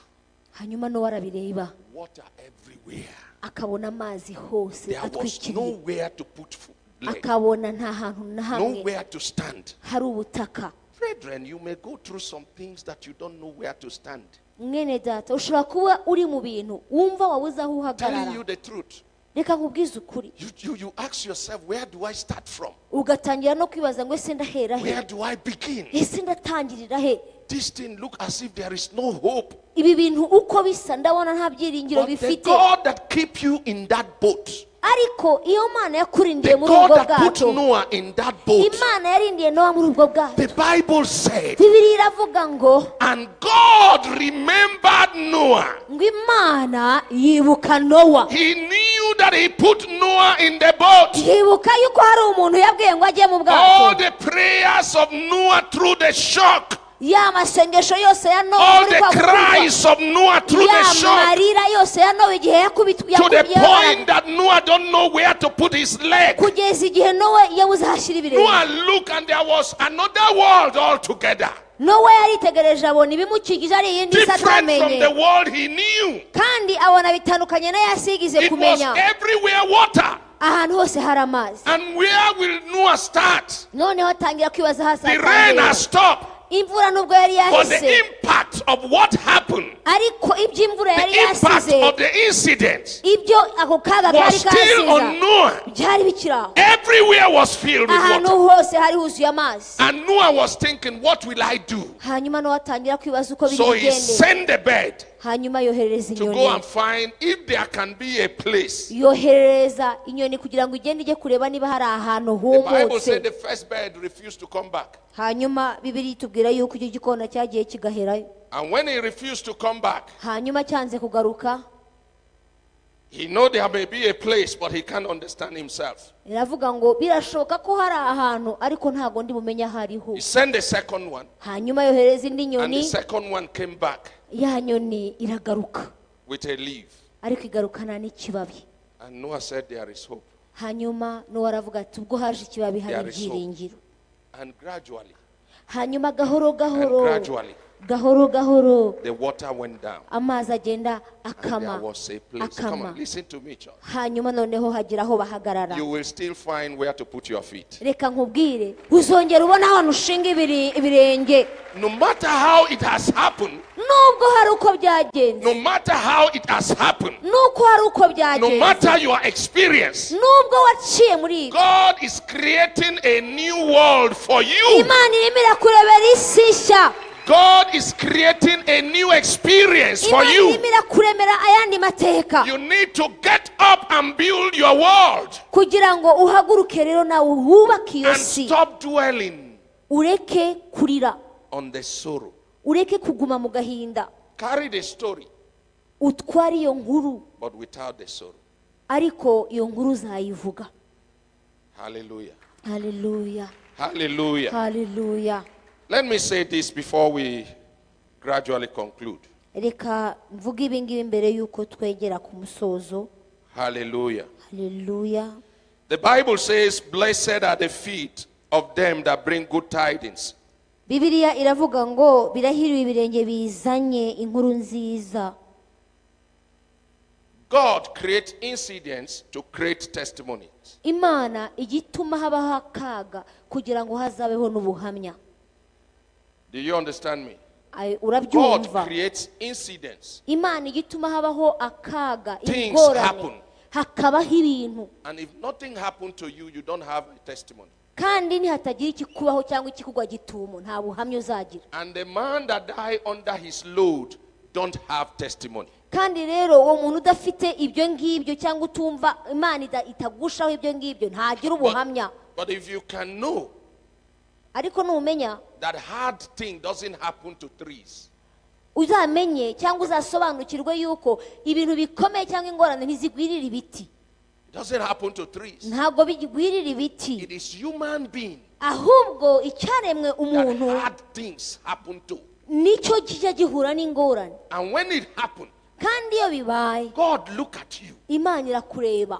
hanyuma nowa arabireba
Water everywhere.
akabona amazi hose
There was
atwikiriye
nowhere to put foot, leg,
akabona nta hantu na hamwe
nowhere to stand.
hari ubutaka
Brethren, you may go through some things that you don't know where to stand.
mwene data ushobora kuba uri mu bintu wumva wabuze aho
Telling you
uhagarara
the truth.
reka nkubwize ukuri
You, you, you ask yourself, where do I start from?
ugatangira no kwibaza ngo ese ndahera he
Where do I begin?
ese ndatangirira he
This thing look as if there is no hope.
ibi bintu uko bisa ndabona nta byiringiro
But the
bifite
God that keep you in that boat
ariko iyo mana yakurindiye
The
muri ubwo
God that put
bwato
Noah in that boat,
imana yarindiye nowa muri ubwo bwato
the Bible said,
bibiri iravuga ngo
and God remembered Noah.
ngo imana yibuka nowa
He knew that he put Noah in the boat.
yibuka yuko hari umuntu yabwiye ngo ajye mu
All
bwato
the prayers of Noah through the shock,
ya masengesho yose ya nowa
all
muri
the
kwa gukurwa
cries of Noah through
ya
the shock,
marira yose ya nowa igihe yakubitwe
to the
yaku- ya-
point that Noah don't know where to put his leg.
kugeza igihe nowa yabuze ahashyira ibirenge
Noah looked and there was another world altogether,
nowa yaritegereje abona ibimukikije ari iyindi isi
different from
atamenye
the world he knew.
kandi abona bitandukanye n'ayo yasigize
It was
kumenya
everywhere water.
ahantu hose hari amazi
And where will Noah start?
noneho atangira kwibaza hasi
The rain
atangirira.
has stopped,
imvura nubwo yari
but the
yahise
impact of what happened,
ariko ibyo imvura
the
yari
impact
yasize
of the incident,
ibyo ako kaga kari
was still on
kasize
Noah.
byari bikiri aho
Everywhere was filled with
ahantu
water.
hose hari huzuye amazi
And Noah was thinking, what will I do?
hanyuma nowe atangira kwibaza uko
So he
bigende
sent the bird
hanyuma yoherereza
to go
inyoni
and find if there can be a place.
yoherereza inyoni kugira ngo igende ijye kureba niba hari ahantu
The Bible said
humutse
the first bird refused to come back.
hanyuma bibiri itubwira yuko icyo gikona cyagiye kigaherayo
And when he refused to come back,
hanyuma cyanze kugaruka
he know there may be a place, but he can't understand himself.
iravuga ngo birashoboka ko hari ahantu ariko ntabwo ndi bumenye aho ariho
He sent the second one,
hanyuma yohereza indi
and the
nyoni
second one came back
ya nyoni iragaruka
with a leaf.
ariko igarukana n'ikibabi
And Noah said, There is hope.
hanyuma n'uwo aravuga ati ubwo haje ikibabi hari
There is hope.
ibyiringiro
And gradually,
hanyuma gahoro
and
gahoro
gradually,
gahoro gahoro
the water went down.
amazi agenda
And there
akama
was a place. Come
akama
on, listen to me, church.
hanyuma noneho hagira aho bahagarara
You will still find where to put your feet.
reka nkubwire uzongera ubona ahantu ushinga ibiri- ibirenge
No matter how it has happened,
nubwo hari uko byagenze
no matter how it has happened,
nuko hari uko
no
byagenze
matter your experience,
nubwo waciye muri ibyo
God is creating a new world for you.
imana irimo irakurebera isi nshya
God is creating a new experience for
imana
you.
irimo irakuremera ayandi mateka
You need to get up and build your world
kugira ngo uhaguruke rero nawe wubake iyo
and
si
stop dwelling
ureke kurira
on the sorrow.
ureke kuguma mu gahinda
Carry the story,
utware iyo nkuru
but without the sorrow.
ariko iyo nkuru uzayivuga
Hallelujah.
haleluya
Hallelujah.
haleluya
Let me say this before we gradually conclude.
reka mvuge ibi ngibi mbere y'uko twegera ku musozo
Hallelujah.
haleluya
The Bible says, Blessed are the feet of them that bring good tidings.
bibiliya iravuga ngo birahiriwe ibirenge bizanye inkuru nziza
God creates incidents to create testimonies.
imana igituma habaho akaga kugira ngo hazabeho n'ubuhamya
Do you understand me?
Ay-
God
urabyumva
creates incidents.
imana ijya ituma habaho akaga
Things happen.
ingorane hakabaho ibintu
And if nothing happened to you, you don't have a testimony.
kandi ntihatagira ikikubaho cyangwa ikikugwa gitumo nta buhamya uzagira
And the man that died under his load don't have testimony.
kandi rero uwo muntu udafite ibyo ngibyo cyangwa utumva imana ida- itagushaho ibyo ngibyo ntagira ubuhamya
But, but if you can know
ariko numenya
that hard thing doesn't happen to trees,
uzamenye cyangwa uzasobanukirwe yuko ibintu bikomeye cyangwa ingorane ntizigwirira ibiti
it doesn't happen to trees.
ntabwo bigwirira ibiti
It is human being
ahubwo icyaremwe
that
umuntu
hard things happen to.
nicyo kijya gihura n'ingorane
And when it happened,
kandi iyo bibaye
God look at you.
imana irakureba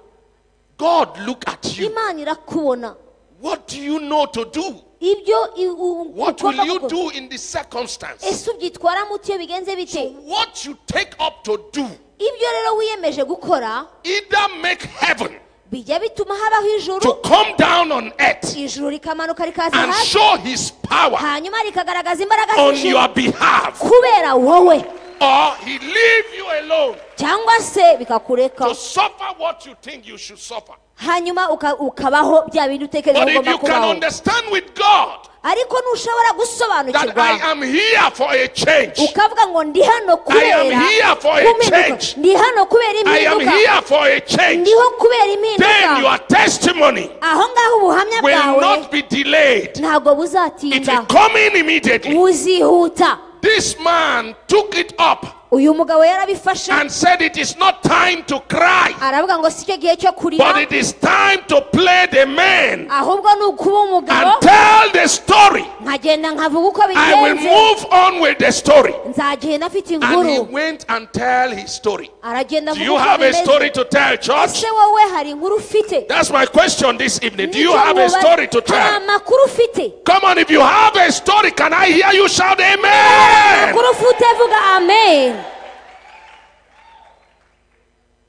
God look at you.
imana irakubona
What do you know to do?
ibyo i- u-
What
ugomba
will you
gukora.
do in this circumstance?
ese ubyitwaramo uti iyo bigenze bite
So what you take up to do
ibyo rero wiyemeje gukora
either make heaven
bijya bituma habaho ijuru
to come down on earth
ijuru rikamanuka rikaza
and
hasi
show his power
hanyuma rikagaragaza imbaraga
on
z'ijuru
your behalf
kubera wowe
or he leave you alone
cyangwa se bikakureka
to suffer what you think you should suffer.
hanyuma uka- ukabaho bya bintu utekereza
But if
ko ugomba
you can
kubaho
understand with God
ariko ntushobora
that
gusobanukirwa
I am here for a change,
ukavuga ngo ndi hano kubera
here for a change.
impinduka ndi hano kubera
I am
impinduka
here for a change,
ndiho kubera impinduka
then your testimony
aho ngaho ubuhamya
will
bwawe
not be delayed.
ntabwo
It
buzatinda
will come in immediately.
buzihuta
This man took it up
uyu mugabo yarabifashe
and said, It is not time to cry,
aravuga ngo si cyo gihe cyo
but
kurira
it is time to play the man
ahubwo ni ukuba umugabo
and tell the story.
nkagenda nkavuga uko
I will
bigenze
move on with the story.
nzagenda afite
And he
inkuru
went and tell his story.
aragenda
Do you
avuga uko
have a
bimeze
story to tell, church?
ese wowe hari inkuru ufite
That's my question this evening. Do you
Nicyo
have a
mubaza.
story to
hari
tell?
amakuru ufite
Come on, if you have a story, can I hear you shout amen?
amakuru ufite vuga amen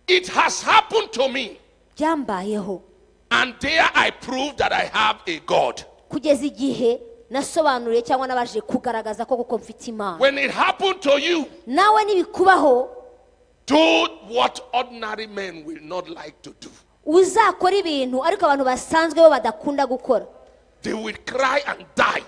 It has happened to me,
byambayeho
and there I prove that I have a God.
kugeza igihe nasobanuriye cyangwa nabashije kugaragaza ko kuko mfite imana
When it happened to you,
nawe nibikubaho
do what ordinary men will not like to do.
uzakora ibintu ariko abantu basanzwe bo badakunda gukora
They will cry and die.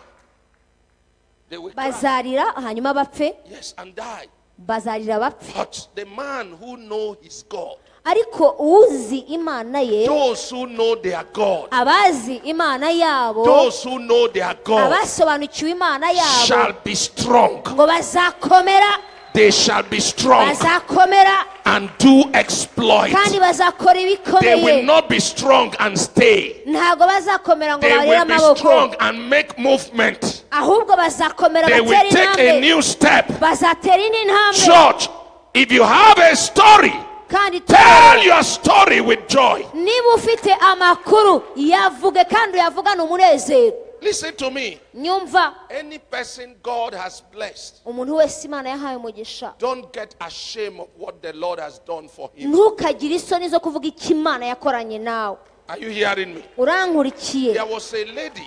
They will cry.
bazarira hanyuma bapfe
Yes, and die.
bazarira bapfe
But the man who know his God,
ariko uzi imana ye
those who know their God,
abazi imana yabo
those who know their God
abasobanukiwe imana yabo
shall be strong.
ngo bazakomera
They shall be strong
bazakomera
and do exploit.
kandi bazakora
They will
ibikomeye
not be strong and stay.
ntabwo bazakomera ngo
They
barere
will be
amaboko
strong and make movement.
ahubwo bazakomera
They will
batera
take a
intambwe
new step.
bazatera indi ntambwe
Church, if you have a story,
kandi
tell
tubabare.
your story with joy.
niba ufite amakuru yavuge kandi uyavugane umunezero
Listen to me.
nyumva
Any person God has blessed,
umuntu wese imana yahaye umugisha
don't get ashamed of what the Lord has done for him.
ntukagire isoni zo kuvuga icyo imana yakoranye nawe
Are you hearing me?
urankurikiye
There was a lady.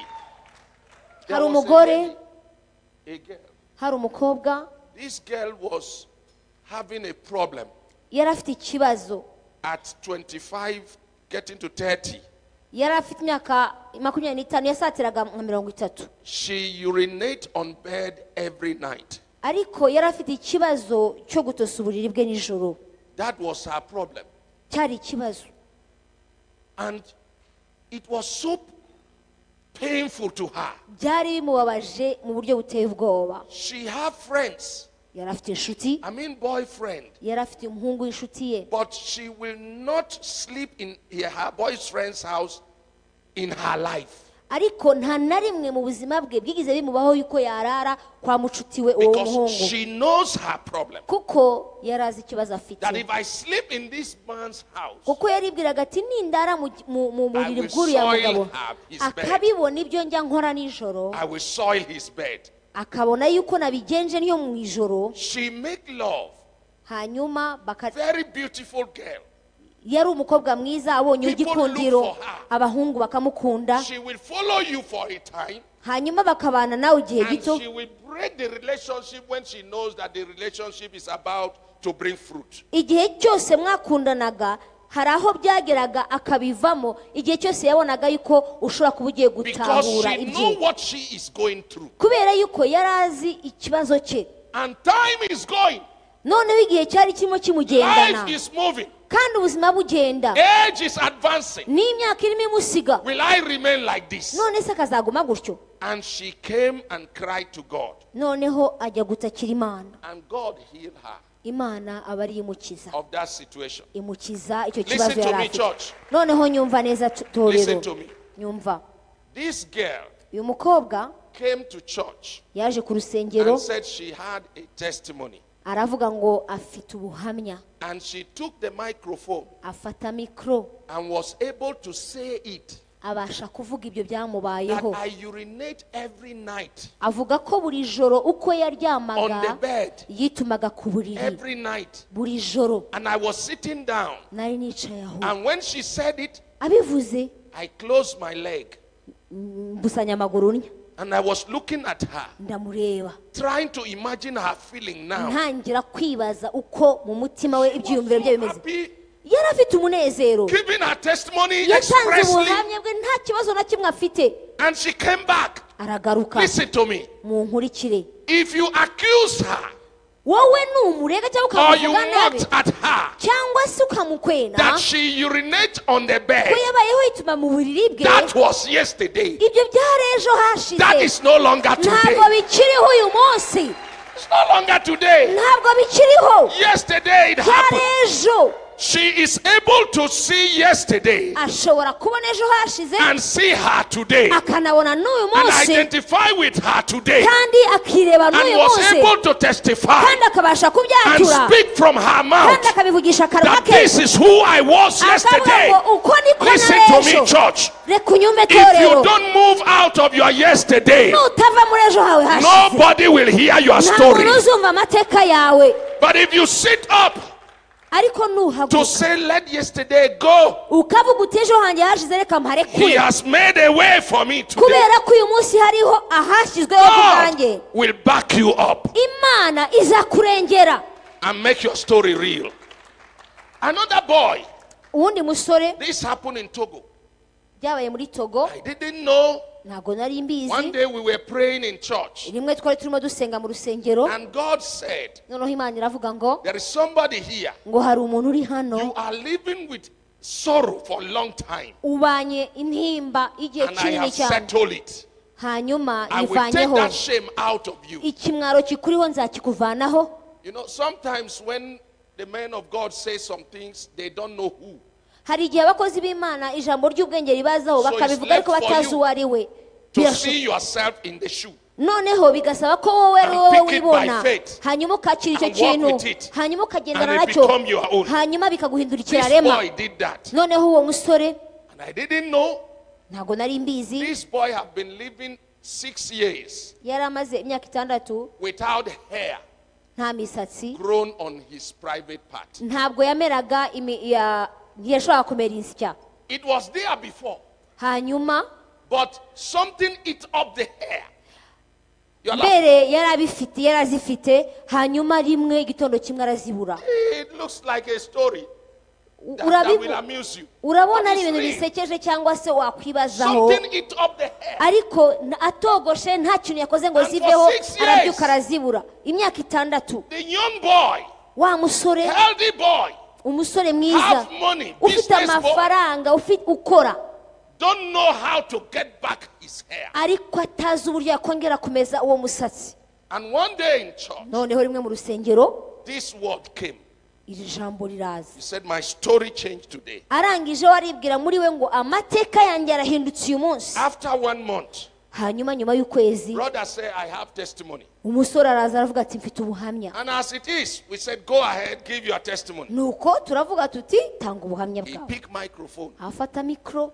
There
hari
was a
umugore
lady, a girl.
hari umukobwa
This girl was having a problem
yari afite ikibazo
at 25, getting to 30.
yari afite imyaka makumyabiri n'itanu yasatiraga nka mirongo itatu
She urinate on bed every night.
ariko yari afite ikibazo cyo gutosa uburiri bwe nijoro
That was her problem.
cyari ikibazo
And it was so painful to her.
byari bimubabaje mu buryo buteye ubwoba
She had friends,
yari afite inshuti
I mean boyfriend,
yari afite umuhungu w'inshuti ye
but she will not sleep in her boyfriend's house in her life.
ariko nta na rimwe mu buzima bwe bwigize bimubaho yuko yarara kwa mucuti we uwo
Because
muhungu
she knows her problem.
kuko yari azi ikibazo afite
That if I sleep in this man's house,
kuko yaribwiraga ati nindara mu- mu- mu buriri
I will
bw'uriya
soil
mugabo
her- his bed.
akabibona ibyo njya nkora nijoro
I will soil his bed.
akabona yuko nabigenje niyo mu ijoro
She make love.
hanyuma baka
Very beautiful girl.
yari umukobwa mwiza abonye
People
igikundiro
look for her.
abahungu bakamukunda
She will follow you for a time.
hanyuma bakabana nawe igihe
And
gito
she will break the relationship when she knows that the relationship is about to bring fruit.
igihe cyose mwakundanaga hari aho byageraga akabivamo igihe cyose yabonaga yuko ushobora kuba ugiye
Because
gutahura
she know
ibye
what she is going through.
kubera yuko yari azi ikibazo cye
And time is going.
noneho igihe cyari kirimo kimugendana
Life is moving.
kandi ubuzima bugenda
Age is advancing.
n'imyaka irimo imusiga
Will I remain like this?
none se akazaguma gutyo
And she came and cried to God.
noneho ajya gutakira imana
And God healed her
imana aba ariyo imukiza
of that situation.
imukiza icyo
Listen
kibazo
to
yari
me,
afite
church.
noneho nyumva neza t-
Listen
torero
to me.
nyumva
This girl
uyu mukobwa
came to church
yaje ku rusengero
and said she had a testimony.
aravuga ngo afite ubuhamya
And she took the microphone
afata mikoro
and was able to say it
abasha kuvuga ibyo
that
byamubayeho
I urinate every night
avuga ko buri joro uko
on the
yaryamaga
bed,
yitumaga ku buriri
every night.
buri joro
And I was sitting down.
nari nicaye aho
And when she said it,
abivuze
I closed my leg
mm, mbusanya amaguru nya
And I was looking at her,
ndamureba
trying to imagine her feeling now.
ntangira kwibaza uko mu mutima we ibyiyumviro bye bimeze
Happy,
yari afite umunezero
giving her testimony
yatanze
expressly,
ubuhamya bwe nta kibazo na kimwe afite
and she came back.
aragaruka
Listen to me.
mu nkurikire
If you accuse her
wowe numurega cyangwa
or you
ukamuvuga nabi
mocked at her
cyangwa se ukamukwena
that she urinate on the bed,
we yabayeho yituma mu buriri bwe
that was yesterday.
ibyo byari ejo
That
hashize
is no longer
ntabwo
today.
bikiriho uyu munsi
It's no longer today.
ntabwo bikiriho
Yesterday it
byari
happened.
ejo
She is able to see yesterday
ashobora kubona ejo hashize
and see her today and
akanabona n'uyu munsi
identify with her today
kandi akireba
and
n'uyu
was
munsi
able to testify
kandi akabasha
and
kubyatura
speak from her
kandi
mouth
akabivugisha akanwa
that
ke
this is who I was
akavuga
yesterday.
ngo uko niko
Listen to
n'ejo
me, church.
reka unyume
If
torero
you don't move out of your yesterday,
nutava muri ejo hawe hashize
nobody will hear your
nta
story.
muntu uzumva amateka yawe
But if you sit up
ariko
to
nuhaguruka
say, Let yesterday go,
ukavuga uti ejo hanjye hashize reka
He
mparekure
has made a way for me today.
kubera ko uyu munsi hariho ahashyizweho kubwanjye
God will back you up
imana izakurengera
and make your story real. Another boy,
uwundi musore
this happened in Togo.
byabaye muri togo
I didn't know.
ntabwo nari
One
mbizi
day we were praying in church,
rimwe twari turimo dusenga mu rusengero
and God said,
noneho imana iravuga ngo
There is somebody here.
ngo hari umuntu uri hano
You are living with sorrow for a long time,
ubanye intimba y'igihe
and I
kinini
have
cyane
settled it.
hanyuma
I will take
ivanyeho
that shame out of you.
ikimwaro kikuriho nzakikuvanaho
You know, sometimes when the man of God says some things, they don't know who.
hari igihe abakozi b'imana ijambo ry'ubwenge ribazaho
So it's
bakabivuga
left
ariko
for
batazi
you
uwo ari we
To
Birashoboka.
see yourself in the shoe.
noneho bigasaba ko wowe ari
And
wowe
pick it by
wibona
faith.
hanyuma ukakira icyo
And walk
kintu
with it.
hanyuma ukagendana
And it
nacyo
become your own.
hanyuma bikaguhindurikira
This
rema
boy did that.
noneho uwo musore
And I didn't know
ntabwo nari mbizi
this boy had been living six years
yari amaze imyaka itandatu
without hair
nta misatsi
grown on his private part.
ntabwo yameraga imi- ya- ntiyashoboraga kumera insya
It was there before,
hanyuma
but something ate up the hair. You're like,
mbere yari abifite yari azifite hanyuma rimwe igitondo kimwe arazibura
it looks like a story
U-
that, that
urabibu-
will amuse you.
urabona
But
ari
it's
ibintu
real.
bisekeje cyangwa se wakwibazaho
Something ate up the hair.
ariko n- atogoshe nta kintu yakoze ngo
And for
ziveho
six years.
arabyuka arazibura imyaka itandatu
The young boy,
wa musore
healthy boy,
umusore mwiza
have money,
ufite
business boy,
amafaranga ufi- ukora
don't know how to get back his hair.
ariko atazi uburyo yakongera kumeza uwo musatsi
And one day in church,
noneho rimwe mu rusengero
this word came.
iri jambo riraza
He said, My story changed today.
arangije we aribwira muri we ngo amateka yanjye arahindutse uyu munsi
After one month,
hanyuma nyuma y'ukwezi
brother said, I have testimony.
umusore araza aravuga ati mfite ubuhamya
And as it is, we said, Go ahead, give your testimony.
nuko turavuga tuti tanga ubuhamya
He
bwawe
picked microphone
afata mikoro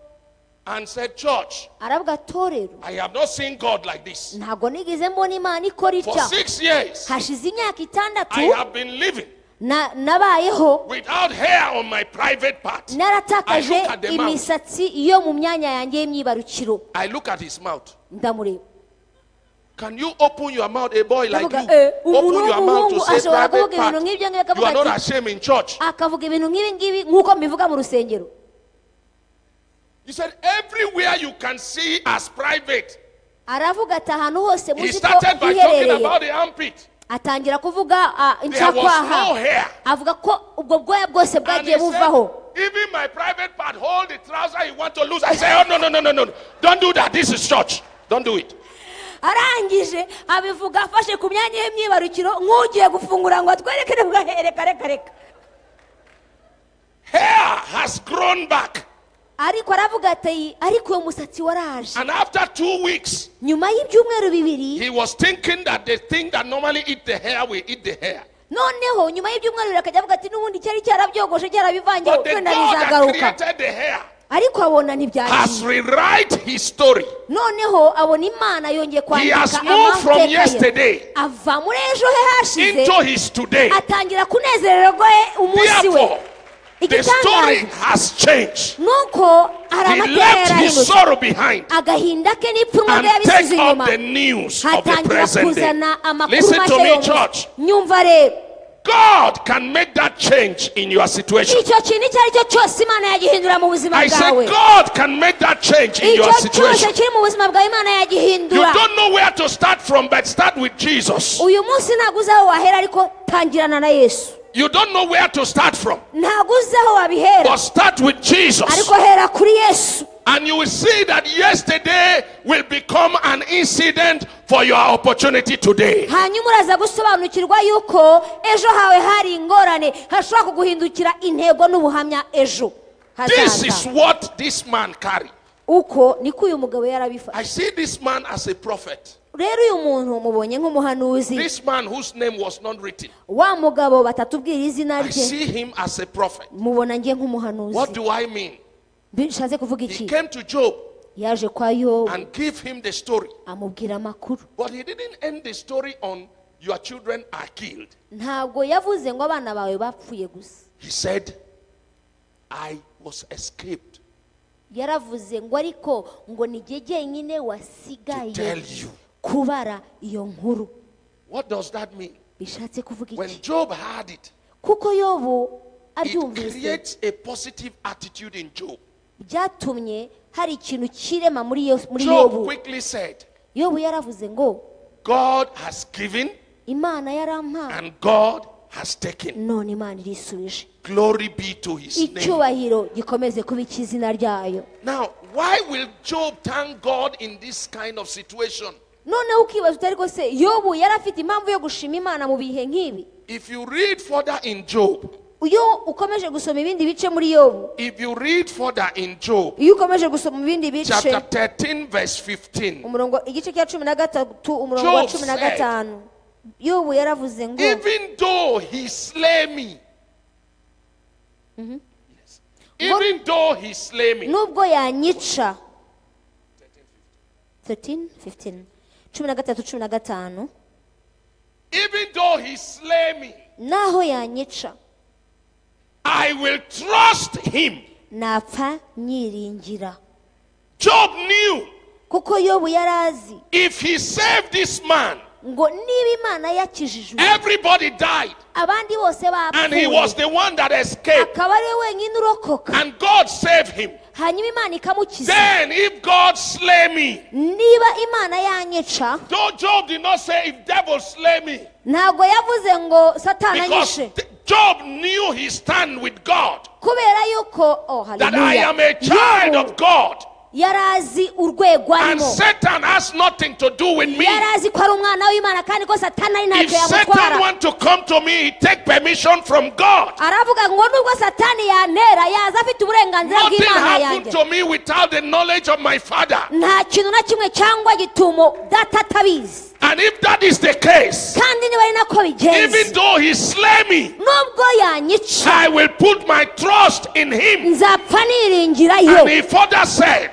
and said, Church,
aravuga torero
I have not seen God like this.
ntabwo nigeze mbona imana ikora
For
itya
six years,
hashize imyaka
I
itandatu
have been living
na- nabayeho
without hair on my private part. I
naratakaje
look at the mouth.
imisatsi yo mu myanya yanjye y'imyibarukiro
I look at his mouth.
ndamureba
Can you open your mouth, a boy like
Ndavuga,
you?
eh, umuntu
Open your mouth to
w'umuhungu
say private
ashobora kuvuga ibintu
part.
nk'ibyo ngibyo
You are
akavuga
not
ati
ashamed in church.
akavuga ibintu nk'ibi ngibi nk'uko mbivuga mu rusengero
He said, everywhere you can see as private.
aravuga ati ahantu hose
He
muzi ko
started by talking
hiherereye
about the armpit.
atangira kuvuga ah,
There was
incakwaha
no hair.
avuga ko ubwo bwoya bwose
And
bwagiye
he
buvaho
said, even my private part, hold the trouser you want to lose. I say, oh, no, no, no, no, no. no. Don't do that. This is church. Don't do it.
arangije abivuga afashe ku myanya y'imyibarukiro nk'ugiye gufungura ngo atwerekere bwahereka reka reka
Hair has grown back.
ariko aravuga ati ariko uwo musatsi waraje
And after two weeks,
nyuma y'ibyumweru bibiri
he was thinking that the thing that normally eat the hair will eat the hair.
noneho nyuma y'ibyumweru bibiri akajya avuga ati n'ubundi cyari cyarabyogoje cyarabivangiye
But the God
wenda
that
bizagaruka
created the hair
ariko abona
has
ntibyagiye
rewrite his story.
noneho abona imana yongeye
He has
kwandika
moved from
amateka ye
yesterday
ava muri ejo he hashize
into his today.
atangira kunezererwa umunsi we
Therefore, The story
igitangaje
has changed.
nuko hari
He
amatera
left his
yarahindutse
sorrow behind
agahinda ke n'ipfunwe
and
rye yabisize
take up
inyuma
the news of the
hatangira
present day.
kuzana amakuru
Listen to
make yo
me,
mu-
church.
nyumva rero
God can make that change in your situation.
icyo kintu icyo ari cyo cyose imana yagihindura mu buzima
I
bwawe
said, God can make that change in
icyo
your
cyose
situation.
kiri mu buzima bwawe imana
You
yagihindura
don't know where to start from, but start with Jesus.
uyu munsi ntabwo uzi aho wahera ariko tangirana na yesu
You don't know where to start from,
ntabwo uzi aho wabihera
but start with Jesus.
ariko hera kuri yesu
And you will see that yesterday will become an incident for your opportunity today.
hanyuma uraza gusobanukirwa yuko ejo hawe hari ingorane hashobora kuguhindukira intego n'ubuhamya ejo
This is
hazaza
what this man carried.
uko niko uyu mugabo yarabifashe
I see this man as a prophet.
rero uyu muntu mubonye nk'umuhanuzi
This man whose name was not written.
wa mugabo batatubwira izina
I
rye
see him as a prophet.
mubona ngiye
What
nk'umuhanuzi
do I mean?
bishatse kuvuga
He
iki
came to Job
yaje kwa yobu
and gave him the story.
amubwira amakuru
But he didn't end the story on your children are killed.
ntabwo yavuze ngo abana bawe bapfuye gusa
He said, I was escaped
yaravuze ngo ariko ngo ni jye jyenyine
to tell
wasigaye
you.
kubara iyo nkuru
What does that mean?
bishatse kuvuga
When
iki
Job had it,
kuko yobu
it
abyumvise
creates a positive attitude in Job.
byatumye hari ikintu kirema muri yo- muri
Job
yobu
quickly said,
yobu yaravuze ngo
God has given
imana yarampaye
and God has taken.
none imana irisubije
Glory be to his name.
icyubahiro gikomeze kuba icy'izina ryayo
Now, why will Job thank God in this kind of situation?
noneho ukibaza utari rwose yobu yari afite impamvu yo gushima imana mu bihe nk'ibi
If you read further in Job,
iyo ukomeje gusoma ibindi bice muri yobu
if you read further in Job,
iyo ukomeje gusoma ibindi bice
chapter 13, verse 15,
umurongo igice cya cumi na gatatu umurongo wa
Job
cumi na
said,
gatanu yobu yaravuze ngo
even though he slay me, Yes. even though he slay me,
nubwo yanyica 13, 15, cumi na gatatu cumi na gatanu
even though he slay me,
naho yanyica
I will trust him.
napfa nyiringira
Job knew
kuko yobu yari azi
if he saved this man,
ngo niba imana yakijijwe
everybody died,
abandi bose
and he was
bapfuye
the one that escaped,
akaba ari we wenyine urokoka
and God saved him.
hanyuma imana ikamukiza
Then, if God slay me,
niba imana yanyica
though Job did not say, if devil slay me,
ntabwo yavuze ngo satani
Because
anyishe
th- Job knew his stand with God,
kubera yuko oh,
that I
haleluya.
am a child
Yobu
of God,
yari azi urwego
and
arimo
Satan has nothing to do with me.
yari azi ko ari umwana w'imana kandi ko satani ari
If
ntacyo
Satan
yamutwara
want to come to me, he take permission from God.
aravuga ngo nubwo satani yantera yaza afite uburenganzira
Nothing
bw'imana
happened
yanjye
to me without the knowledge of my Father.
nta kintu na kimwe cyangwa gitumo data atabizi
And if that is the case,
kandi niba ari nako bigenze
even though he slay me,
nubwo yanyica
I will put my trust in him.
nzapfa
And
niringirayo
he further said,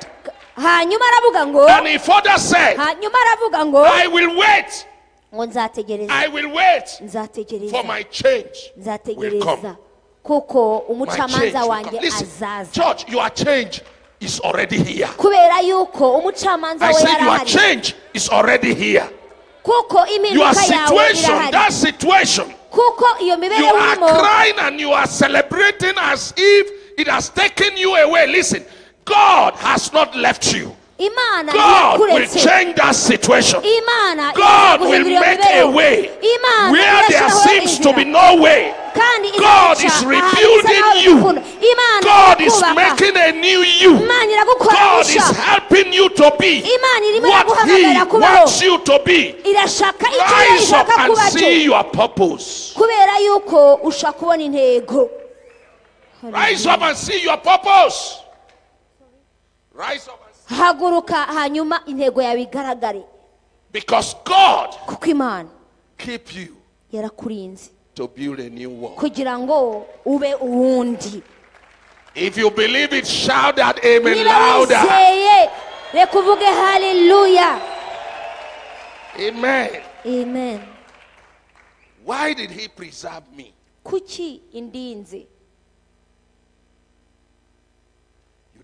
hanyuma aravuga ngo
and he further said,
hanyuma aravuga ngo
I will wait,
ngo nzategereza
I will wait for
nzategereza
my change. will
nzategereza
come.
kuko
My change
umucamanza
will
wanjye
come. Listen,
azaza
church, your change is already here.
kubera yuko umucamanza
I
we
said your
yarahari
change is already here.
kuko
Your
impinduka yawe
situation, that
irahari
situation,
kuko iyo
you
mibereho
are
irimo
crying and you are celebrating as if it has taken you away. Listen, God has not left you.
imana
God will
irakuretse
change that situation.
imana
God will
guhindura iyo
make a
mibereho
way
imana
where there
irashyiraho
seems to be
inzira.
no way.
kandi
God
iraca
is
ahantu
rebuilding
isa naho
you.
ikunda. imana
God is
irakubaka.
making a new you.
imana iragukora
God is
gushya
helping you to be
imana irimo
what He
iraguhamagarira kubaho
wants you to be.
irashaka icyo yo
Rise up
ishaka
and
kuba cyo
see your purpose.
kubera yuko ushaka kubona intego
Rise up and see your purpose. Rise up and see.
haguruka hanyuma intego yawe igaragare
Because God
kuko imana
keep you
yarakurinze
to build a new world.
kugira ngo ube uwundi
If you believe it, shout that amen
niba
louder.
wizeye reka uvuge haleluya
Amen.
amen
Why did He preserve me?
kuki indinze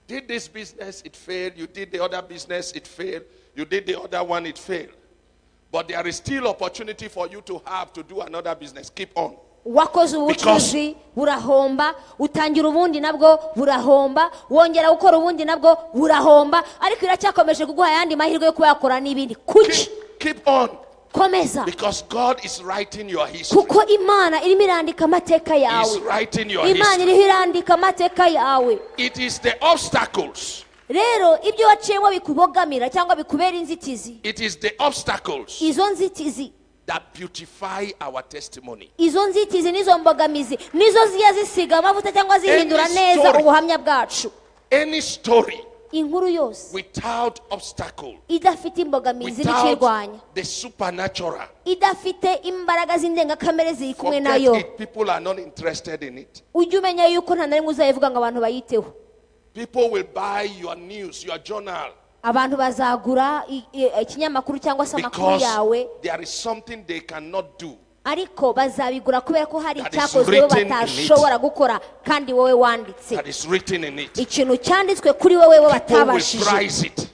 did this business, it failed. You did the other business, it failed. You did the other one, it failed. But there is still opportunity for you to have to do another business. Keep on.
wakoze ubucuruzi burahomba utangira ubundi nabwo burahomba wongera gukora ubundi nabwo burahomba ariko iracyakomeje kuguha ayandi mahirwe yo kuba yakora n'ibindi kuki
Keep, keep on.
komeza
Because God is writing your history.
kuko imana irimo irandika amateka
He is
yawe
writing your
imana
history.
iriho irandika amateka yawe
It is the obstacles.
rero ibyo waciyemo bikubogamira cyangwa bikubera inzitizi
It is the obstacles
izo nzitizi
that beautify our testimony.
izo nzitizi n'izo mbogamizi nizo zijya zisiga amavuta cyangwa zihindura
Any
neza
story.
ubuhamya bwacu
Any story
inkuru yose
without obstacle,
idafite imbogamizi n'ikirwanya
without the supernatural,
idafite imbaraga z'indengakamere ziri kumwe
forget
nayo
it. People are not interested in it.
ujye umenya yuko nta na rimwe uzayivuga ngo abantu bayiteho
People will buy your news, your journal,
abantu bazagura i- i- ikinyamakuru cyangwa se amakuru
because
yawe
there is something they cannot do.
ariko bazabigura kubera ko hari
That is
icyakozweho
written in it.
batashobora gukora kandi wowe wanditse
That is written in it.
ikintu cyanditswe kuri wowe bo
People will
batabashije
prize it.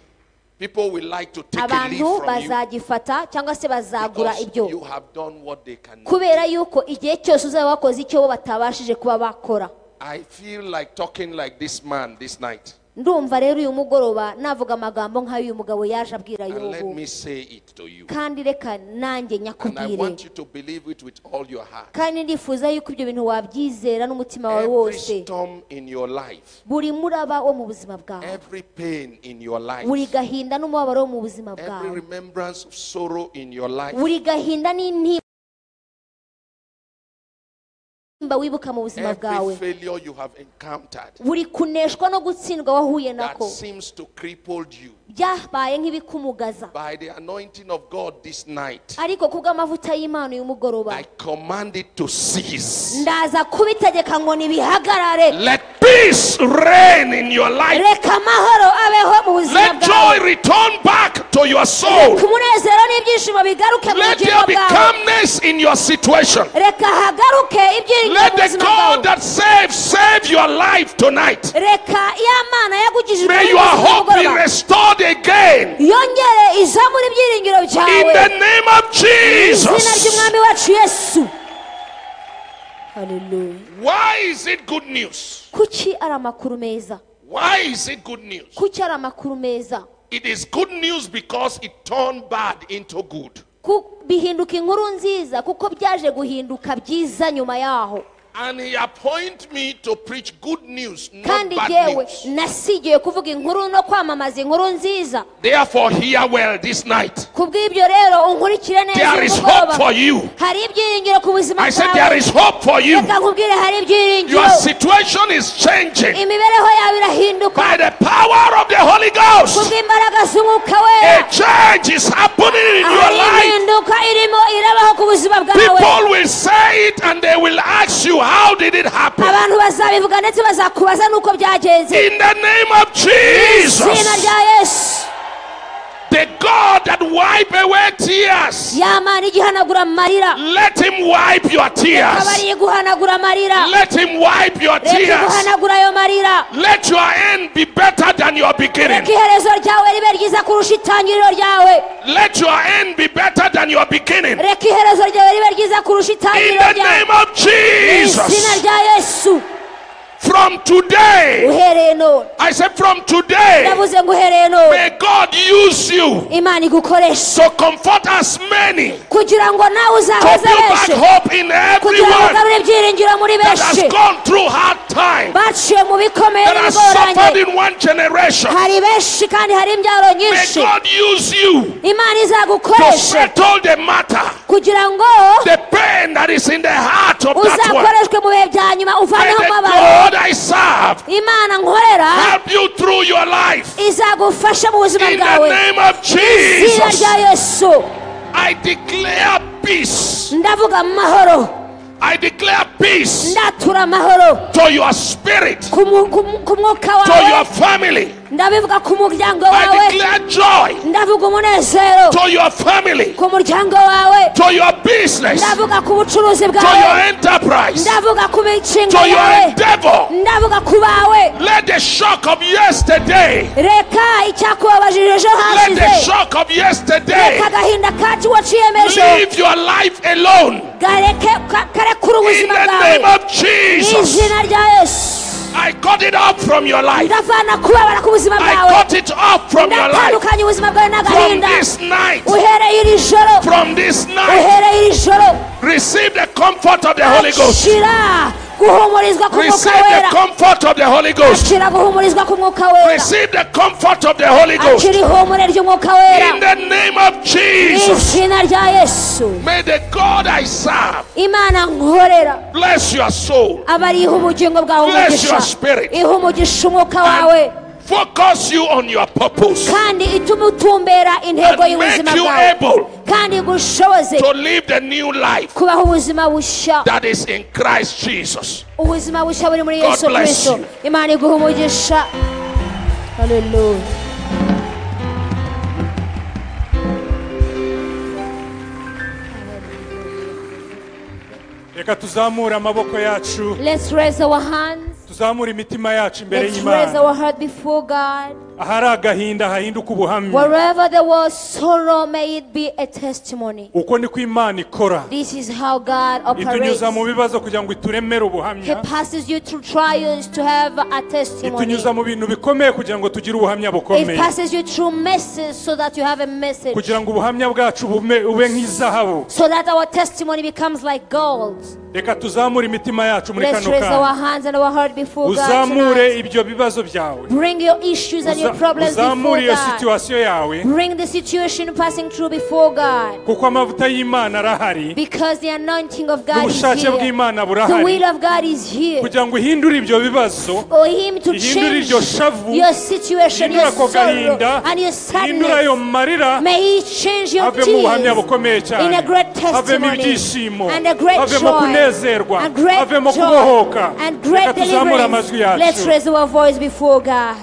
People will like to take a leaf
abantu
from you
bazagifata cyangwa se bazagura
because
ibyo
you have done what they cannot.
kubera yuko igihe cyose uzaba wakoze icyo bo batabashije kuba bakora
I feel like talking like this man this night.
ndumva rero uyu mugoroba navuga amagambo nk'ay'uyu mugabo yaje abwira
And let
yobu
me say it to you.
kandi reka nanjye
And I
nyakubwire
want you to believe it with all your heart.
kandi ndifuza yuko ibyo bintu wabyizera n'umutima wawe
Every
wose
storm in your life,
buri muraba wo mu buzima bwawe
every pain in your
buri
life,
gahinda n'umubabaro wo mu buzima
every
bwawe
remembrance of sorrow in your life,
buri gahinda n'intimba wibuka mu buzima bwawe
every failure you have encountered
buri kuneshwa no gutsindwa wahuye
that
nako
seems to cripple you.
byabaye nk'ibikumugaza
By the anointing of God this night,
ariko ku bw'amavuta y'imana uyu mugoroba
I command it to cease.
ndaza kubitegeka ngo nibihagarare
Let peace reign in your life.
reka amahoro abeho mu buzima
Let
bwawe
joy return back to your soul.
ku munezero n'ibyishimo bigaruke mu
Let
bugingo
there be
bwawe
calmness in your situation.
reka hagaruke ibyiringiro
Let
mu
the
buzima
God
bwawe
that saves save your life tonight.
reka ya mana yagukijije
May
muri
your
uyu
hope be
mugoroba
restored again
yongere izamu n'ibyiyumviro
in
byawe
the name of
izina
Jesus.
ry'umwami wacu yesu Hallelujah.
Why is it good news?
kuki ari amakuru meza
Why is it good news?
kuki ari amakuru meza
It is good news because it turned bad into good.
Ku- bihinduka inkuru nziza kuko byaje guhinduka byiza nyuma yaho
And he appointed me to preach good news, not
kandi
bad
yewe
news.
nasigiye kuvuga inkuru no kwamamaza inkuru nziza
Therefore, hear well this night.
kubw'ibyo rero unkurikire neza
There is
uyu mugoroba.
hope for you.
hari ibyiringiro ku buzima
I said, There
bwawe
is hope for you.
reka nkubwire hari
Your
ibyiringiro
situation is changing.
imibereho yawe irahinduka
by the power of the Holy Ghost.
kubw'imbaraga z'umwuka
A
wera
change is happening in your
hari
life.
impinduka irimo irabaho ku buzima bwawe
People will say it and they will ask you, How did it happen?
abantu bazabivuga ndetse bazakubaza n'uko byagenze
In the name of
izina
Jesus,
rya yesu
the God that wipe away tears,
yamana igihanagura amarira
let Him wipe your tears.
kabari guhanagura amarira
Let Him wipe your
reka
tears.
guhanagura ayo marira
Let your end be better than your
reka
beginning.
iherezo ryawe ribe ryiza kurusha itangiriro ryawe
Let your end be better than your beginning.
reka iherezo ryawe ribe ryiza kurusha
In
itangiriro
the
ryawe
name of
izina
Jesus,
rya yesu
from today.
uhereye none
I said, from today,
ndavuze ngo uhereye none
may God use you
imana igukoresha
to comfort as many, to
kugira ngo nawe
build
uzahoze
back
benshi
hope in
kugira ngo
everyone
ugarure ibyiringiro muri
that
benshi
has gone through hard time,
baciye mu bikomeye
that has suffered
n'ibigoranye
in one generation.
hari benshi kandi hari imbyaro
May
nyinshi
God use you
imana
to
izagukoreshe
settle the matter,
kugira ngo
the pain that is in the heart of that one.
uzakoreshwe mu bihe bya nyuma
May
uvaneho
the
amabara
God I serve
imana nkorera
help you through your life.
izagufasha mu buzima
In the
bwawe
name of
izina
Jesus,
rya yesu
I declare peace.
ndavuga amahoro
I declare peace.
ndatura amahoro
to your spirit,
ku mu- ku mu- ku mwuka
to your
wawe
family.
ndabivuga ku muryango wawe
I declare joy
ndavuga umunezero
to your family,
ku muryango wawe
to your business, to
ndavuga ku bucuruzi
your
bwawe
enterprise, to
ndavuga ku mishinga
your
yawe
endeavor.
ndavuga ku bawe
Let the shock of yesterday,
reka icyakubabajije ejo
let the
hashize
shock of yesterday
reka agahinda kacu waciyemeje
leave your life alone.
gareke ka- karekure
In
ubuzima
the
bwawe
name of Jesus,
izina rya yesu
I cut it off from your life.
ndavana kubabara k'ubuzima
I
bwawe
cut it off from your life.
ndatandukanye ubuzima bwawe
From
n'agahinda
this night,
uhereye iri joro
from this night,
uhereye iri joro
receive the comfort of the Holy Ghost.
shira guhumurizwa ku mwuka
Receive the
wera
comfort of the Holy Ghost.
shira guhumurizwa ku mwuka wera
Receive the comfort of the Holy Ghost.
akira ihumure ry'umwuka wera
In the name of Jesus.
izina rya yesu
May the God I serve
imana nkorera
bless your soul,
abariha ubugingo bwawe
Bless
umugisha
your spirit.
iha umugisha umwuka wawe
focus you on your purpose,
kandi itume utumbera intego
and
y'ubuzima
make you
bwawe
able
kandi igushoboze
to live the new life
kubaho ubuzima bushya
that is in Christ Jesus.
ubuzima bushya buri muri
God
yesu
bless
kirisito
you.
imana iguha umugisha haleluya
reka tuzamure amaboko yacu
let's raise our hands
tuzamure imitima yacu imbere
let's raise our
y'imana
heart before god
ahari agahinda hahinduke ubuhamya
wherever there was sorrow may it be a testimony
uko niko imana ikora
this is how god operates
itunyuza mu bibazo kugira ngo ituremere
he
ubuhamya
passes you through trials to have a testimony
itunyuza mu bintu bikomeye kugira ngo tugire ubuhamya
it
bukomeye
passes you through messes so that you have a message
kugira ngo ubuhamya bwacu bume- ube nk'izahabu
so that our testimony becomes like gold
reka tuzamure imitima yacu muri
let's
kano
raise our
kanya
hands and our heart before god tonight.
uzamure ibyo bibazo byawe
bring your issues and your
Uza-
problems before
uzamure iyo
god
situwasiyo yawe
Bring the situation passing through before God
kuko amavuta y'imana arahari
because the anointing of God is
n'ubushake
here.
bw'imana
The will
burahari
of God is here
kugira ngo uhindure ibyo bibazo
for Him to
ihindure
change
iryo shavu
your situation, your
ihindure ako
sorrow,
gahinda
and your
ihindure ayo
sadness.
marira
May He change your
havemo ubuhamya
tears.
bukomeye cyane
in a great
havemo
testimony
ibyishimo
and a great
havemo
joy
kunezerwa
and great
havemo kubohoka
joy and
reka
great
tuzamure
deliverance
amajwi
let's
yacu
raise our voice before God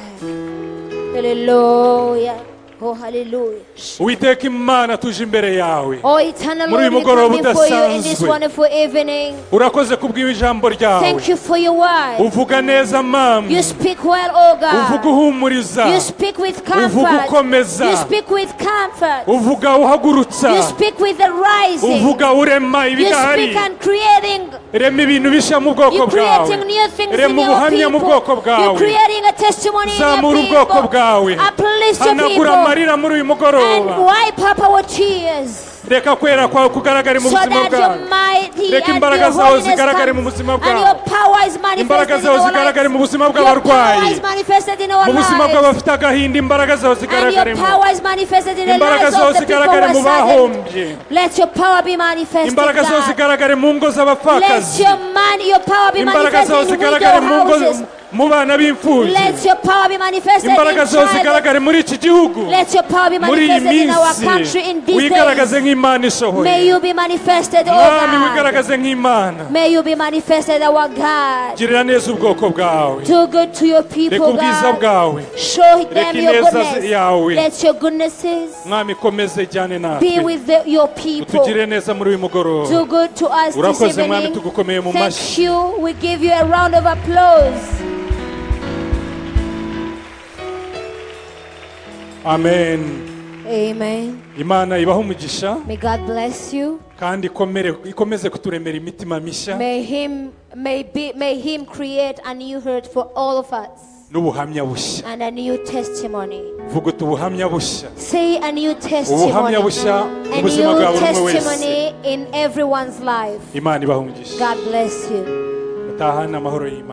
hallelujah oh hallelujah
uwiteka imana tuje imbere yawe
oh eternal
Muri uyu
Lord we
mugoroba
come before you in this
udasanzwe.
wonderful evening
urakoze kubw'ibi ijambo ryawe
thank you for your word
uvuga neza
you
mama
speak well oh
uvuga
God
uhumuriza
you speak with
Uvuga
comfort
ukomeza.
you speak with comfort
uvuga uhagurutsa
you speak with the rising
uvuga urema
you speak
ibidahari
and creating
rema ibintu bishya mu bwoko
You're
bwawe
creating new things in
rema
your
ubuhamya mu
people.
bwoko
You're
bwawe
creating a testimony in your
zamura ubwoko bwawe
people. Uplift your
hanagura
people.
amarira muri uyu
And
mugoroba
wipe up our tears
reka kwera kwawe kugaragare mu
so
buzima
that
bwawe
your mighty
Reka
and
imbaraga
your
zawe
holiness
zigaragare mu
comes.
buzima
And
bwawe.
your power is manifested
imbaraga
in
zawe
our
zigaragare mu
lives.
buzima
Your power
bw'abarwayi
is manifested in our
mu buzima
lives.
bw'abafite agahinda imbaraga zawe
And your
zigaragaremo
power is manifested in the
imbaraga
lives
zawe
of the people who
zigaragare mu
are saddened.
bahombye
Let your power be manifested,
imbaraga zawe
God.
zigaragare mu ngo
Let
z'abapfakazi
your man, your power be
imbaraga zawe
manifested in widow
zigaragare mu ngo
houses.
mu bana b'imfubyi
Let your power be manifested in
imbaraga zawe
childhood.
zigaragare muri iki gihugu
Let your power be
muri iyi
manifested in our country in
minsi
these
wigaragaze
days.
nk'imana ishoboye
May you be manifested, O
mwami
God.
wigaragaze nk'imana
May you be manifested, our God.
girira neza ubwoko bwawe
Do good to your
reka
people,
ubwiza
God.
bwawe
Show them
Reka
your
ineza
goodness.
yawe.
Let your goodnesses
mwami komeze
be
ijyane natwe
with the- your people.
utugire neza muri uyu mugoroba
Do good to us this
urakoze mwami
evening.
tugukomeye mu mashyi
Thank you. We give you a round of applause.
amen
Amen.
imana ibaho umugisha
May God bless you.
kandi ikomere- ikomeze kuturemera imitima mishya
May Him may be may Him create a new heart for all of us
n'ubuhamya bushya
and a new testimony.
vuga uti ubuhamya bushya
Say a new testimony.
ubuhamya bushya
A
mu
new
buzima bwa buri umwe wese
testimony in everyone's life.
imana ibaha umugisha
God bless you.
utahane amahoro y'imana